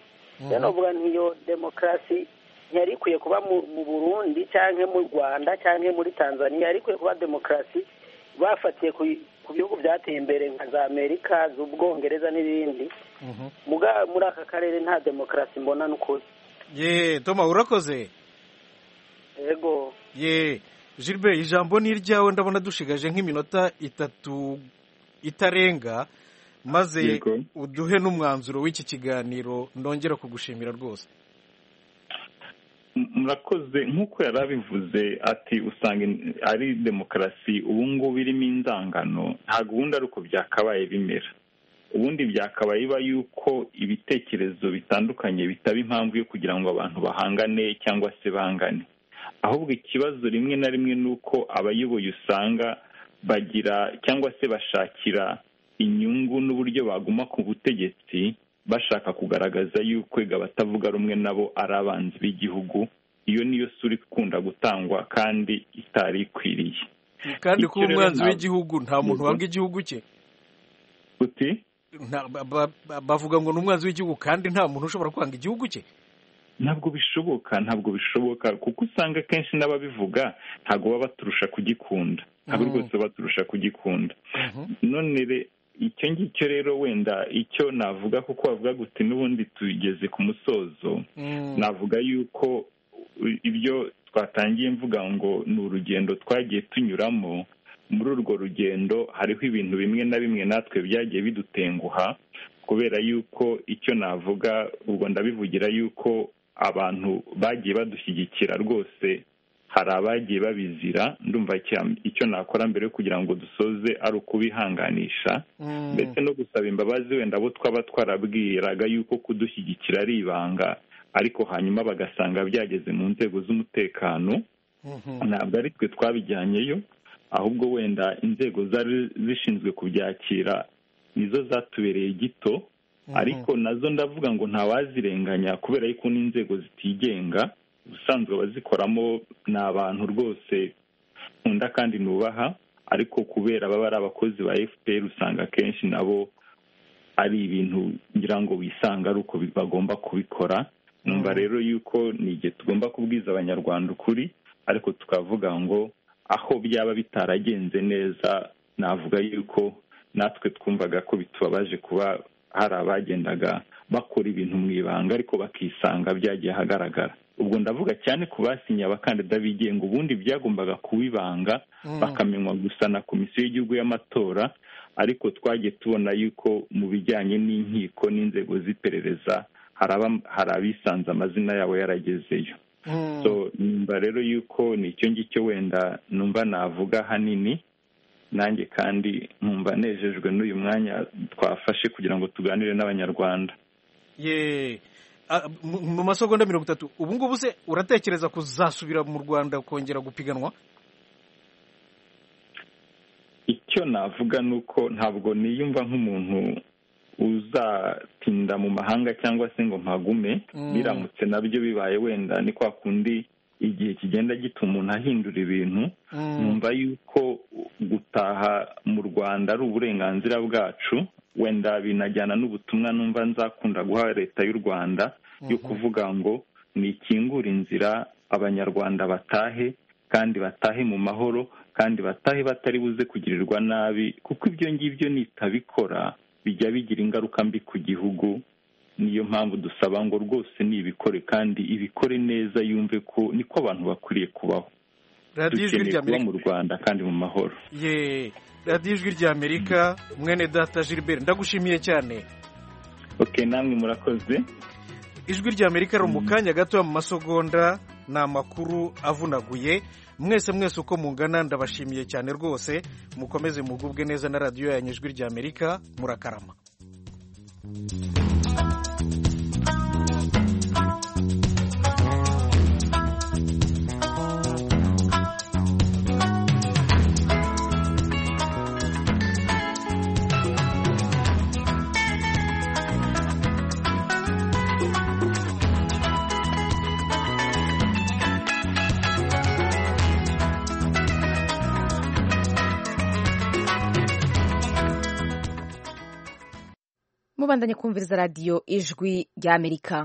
rero navuga ntiyo demokarasi ntiyari ikwiye kuba mu burundi cyangwa mu rwanda cyangwa muri tanzania yari ikwiye kuba demokarasi bafatiye ku bihugu byateye imbere nka za amerika z'ubwongereza n'ibindi muri aka karere nta demokarasi mbona n'ukuri ye toma urakoze yego ye Gilbert ijambo ni iryawe ndabona dushigaje nk'iminota itatu itarenga maze uduhe n'umwanzuro w'iki kiganiro ndongera kugushimira rwose murakoze nk'uko yari abivuze ati usanga ari demokarasi ubu ngubu irimo inzangano nta gahunda ari uko byakabaye bimera ubundi byakabaye biba yuko ibitekerezo bitandukanye bitaba impamvu yo kugira ngo abantu bahangane cyangwa se bangane ahubwo ikibazo rimwe na rimwe ni uko abayoboye usanga bagira cyangwa se bashakira inyungu n'uburyo baguma ku butegetsi bashaka kugaragaza yuko abatavuga rumwe nabo ari abanzi b'igihugu iyo niyo sura ikunda gutangwa kandi itari ikwiriye kandi kuba umwanzi w'igihugu nta muntu wanga igihugu cye uti bavuga ngo ni umwanzi w'igihugu kandi nta muntu ushobora kwanga igihugu cye ntabwo bishoboka ntabwo bishoboka kuko usanga akenshi n'ababivuga ntabwo baba baturusha kugikunda ntabwo rwose baturusha kugikunda none icyo ngicyo rero wenda icyo navuga kuko bavuga guti n'ubundi tugeze ku musozo navuga yuko ibyo twatangiye mvuga ngo ni urugendo twagiye tunyuramo muri urwo rugendo hariho ibintu bimwe na bimwe natwe byagiye bidutenguha kubera yuko icyo navuga ubwo ndabivugira yuko abantu bagiye badushyigikira rwose hari abagiye babizira ndumva icyo nakora mbere yo kugira ngo dusoze ari ukubihanganisha ndetse no gusaba imbabazi wenda abo twaba twarabwiraga yuko kudushyigikira ari ibanga ariko hanyuma bagasanga byageze mu nzego z'umutekano ntabwo ari twe twabijyanyeyo ahubwo wenda inzego zari zishinzwe kubyakira nizo zatubereye gito ariko nazo ndavuga ngo ntawazirenganya kubera yuko n'inzego zitigenga ubusanzwe abazikoramo ni abantu rwose nkunda kandi nubaha ariko kubera baba ari abakozi ba fpr usanga akenshi nabo ari ibintu ngira ngo bisanga ari uko bagomba kubikora numva rero yuko ni igihe tugomba kubwiza abanyarwanda ukuri ariko tukavuga ngo aho byaba bitaragenze neza navuga yuko natwe twumvaga ko bitubabaje kuba hari abagendaga bakora ibintu mu ibanga ariko bakisanga byagiye ahagaragara ubwo ndavuga cyane ku basinye abakandida bigenga ubundi byagombaga kuba ibanga bakamenywa gusa na komisiyo y'igihugu y'amatora ariko twagiye tubona yuko mu bijyanye n'inkiko n'inzego z'iperereza hari abisanze amazina yabo yaragezeyo numva rero yuko ni icyo ngicyo wenda numva navuga hanini nanjye kandi nkumva nejejwe n'uyu mwanya twafashe kugira ngo tuganire n'abanyarwanda ye mu masogonda mirongo itatu ubu ngubu se uratekereza kuzasubira mu rwanda kongera gupiganwa icyo navuga ni uko ntabwo niyumva nk'umuntu uzatinda mu mahanga cyangwa se ngo mpagume biramutse nabyo bibaye wenda ni kwa kundi igihe kigenda gituma umuntu ahindura ibintu numva yuko gutaha mu rwanda ari uburenganzira bwacu wenda binajyana n'ubutumwa numva nzakunda guha leta y'u rwanda yo kuvuga ngo nikingure inzira abanyarwanda batahe kandi batahe mu mahoro kandi batahe batari buze kugirirwa nabi kuko ibyo ngibyo nitabikora bijya bigira ingaruka mbi ku gihugu niyo mpamvu dusaba ngo rwose nibikore kandi ibikore neza yumve ko niko abantu bakwiriye kubaho dukeneye kuba mu rwanda kandi mu mahoro ye radiyo ijwi rya amerika mwene data gilbert ndagushimiye cyane ok namwe murakoze ijwi rya amerika riri mu kanya gato mu masogonda ni amakuru avunaguye mwese mwese uko mungana ndabashimiye cyane rwose mukomeze mugubwe neza na radiyo yanyu ijwi rya amerika murakarama mubandanye kumviriza radiyo ijwi ry'amerika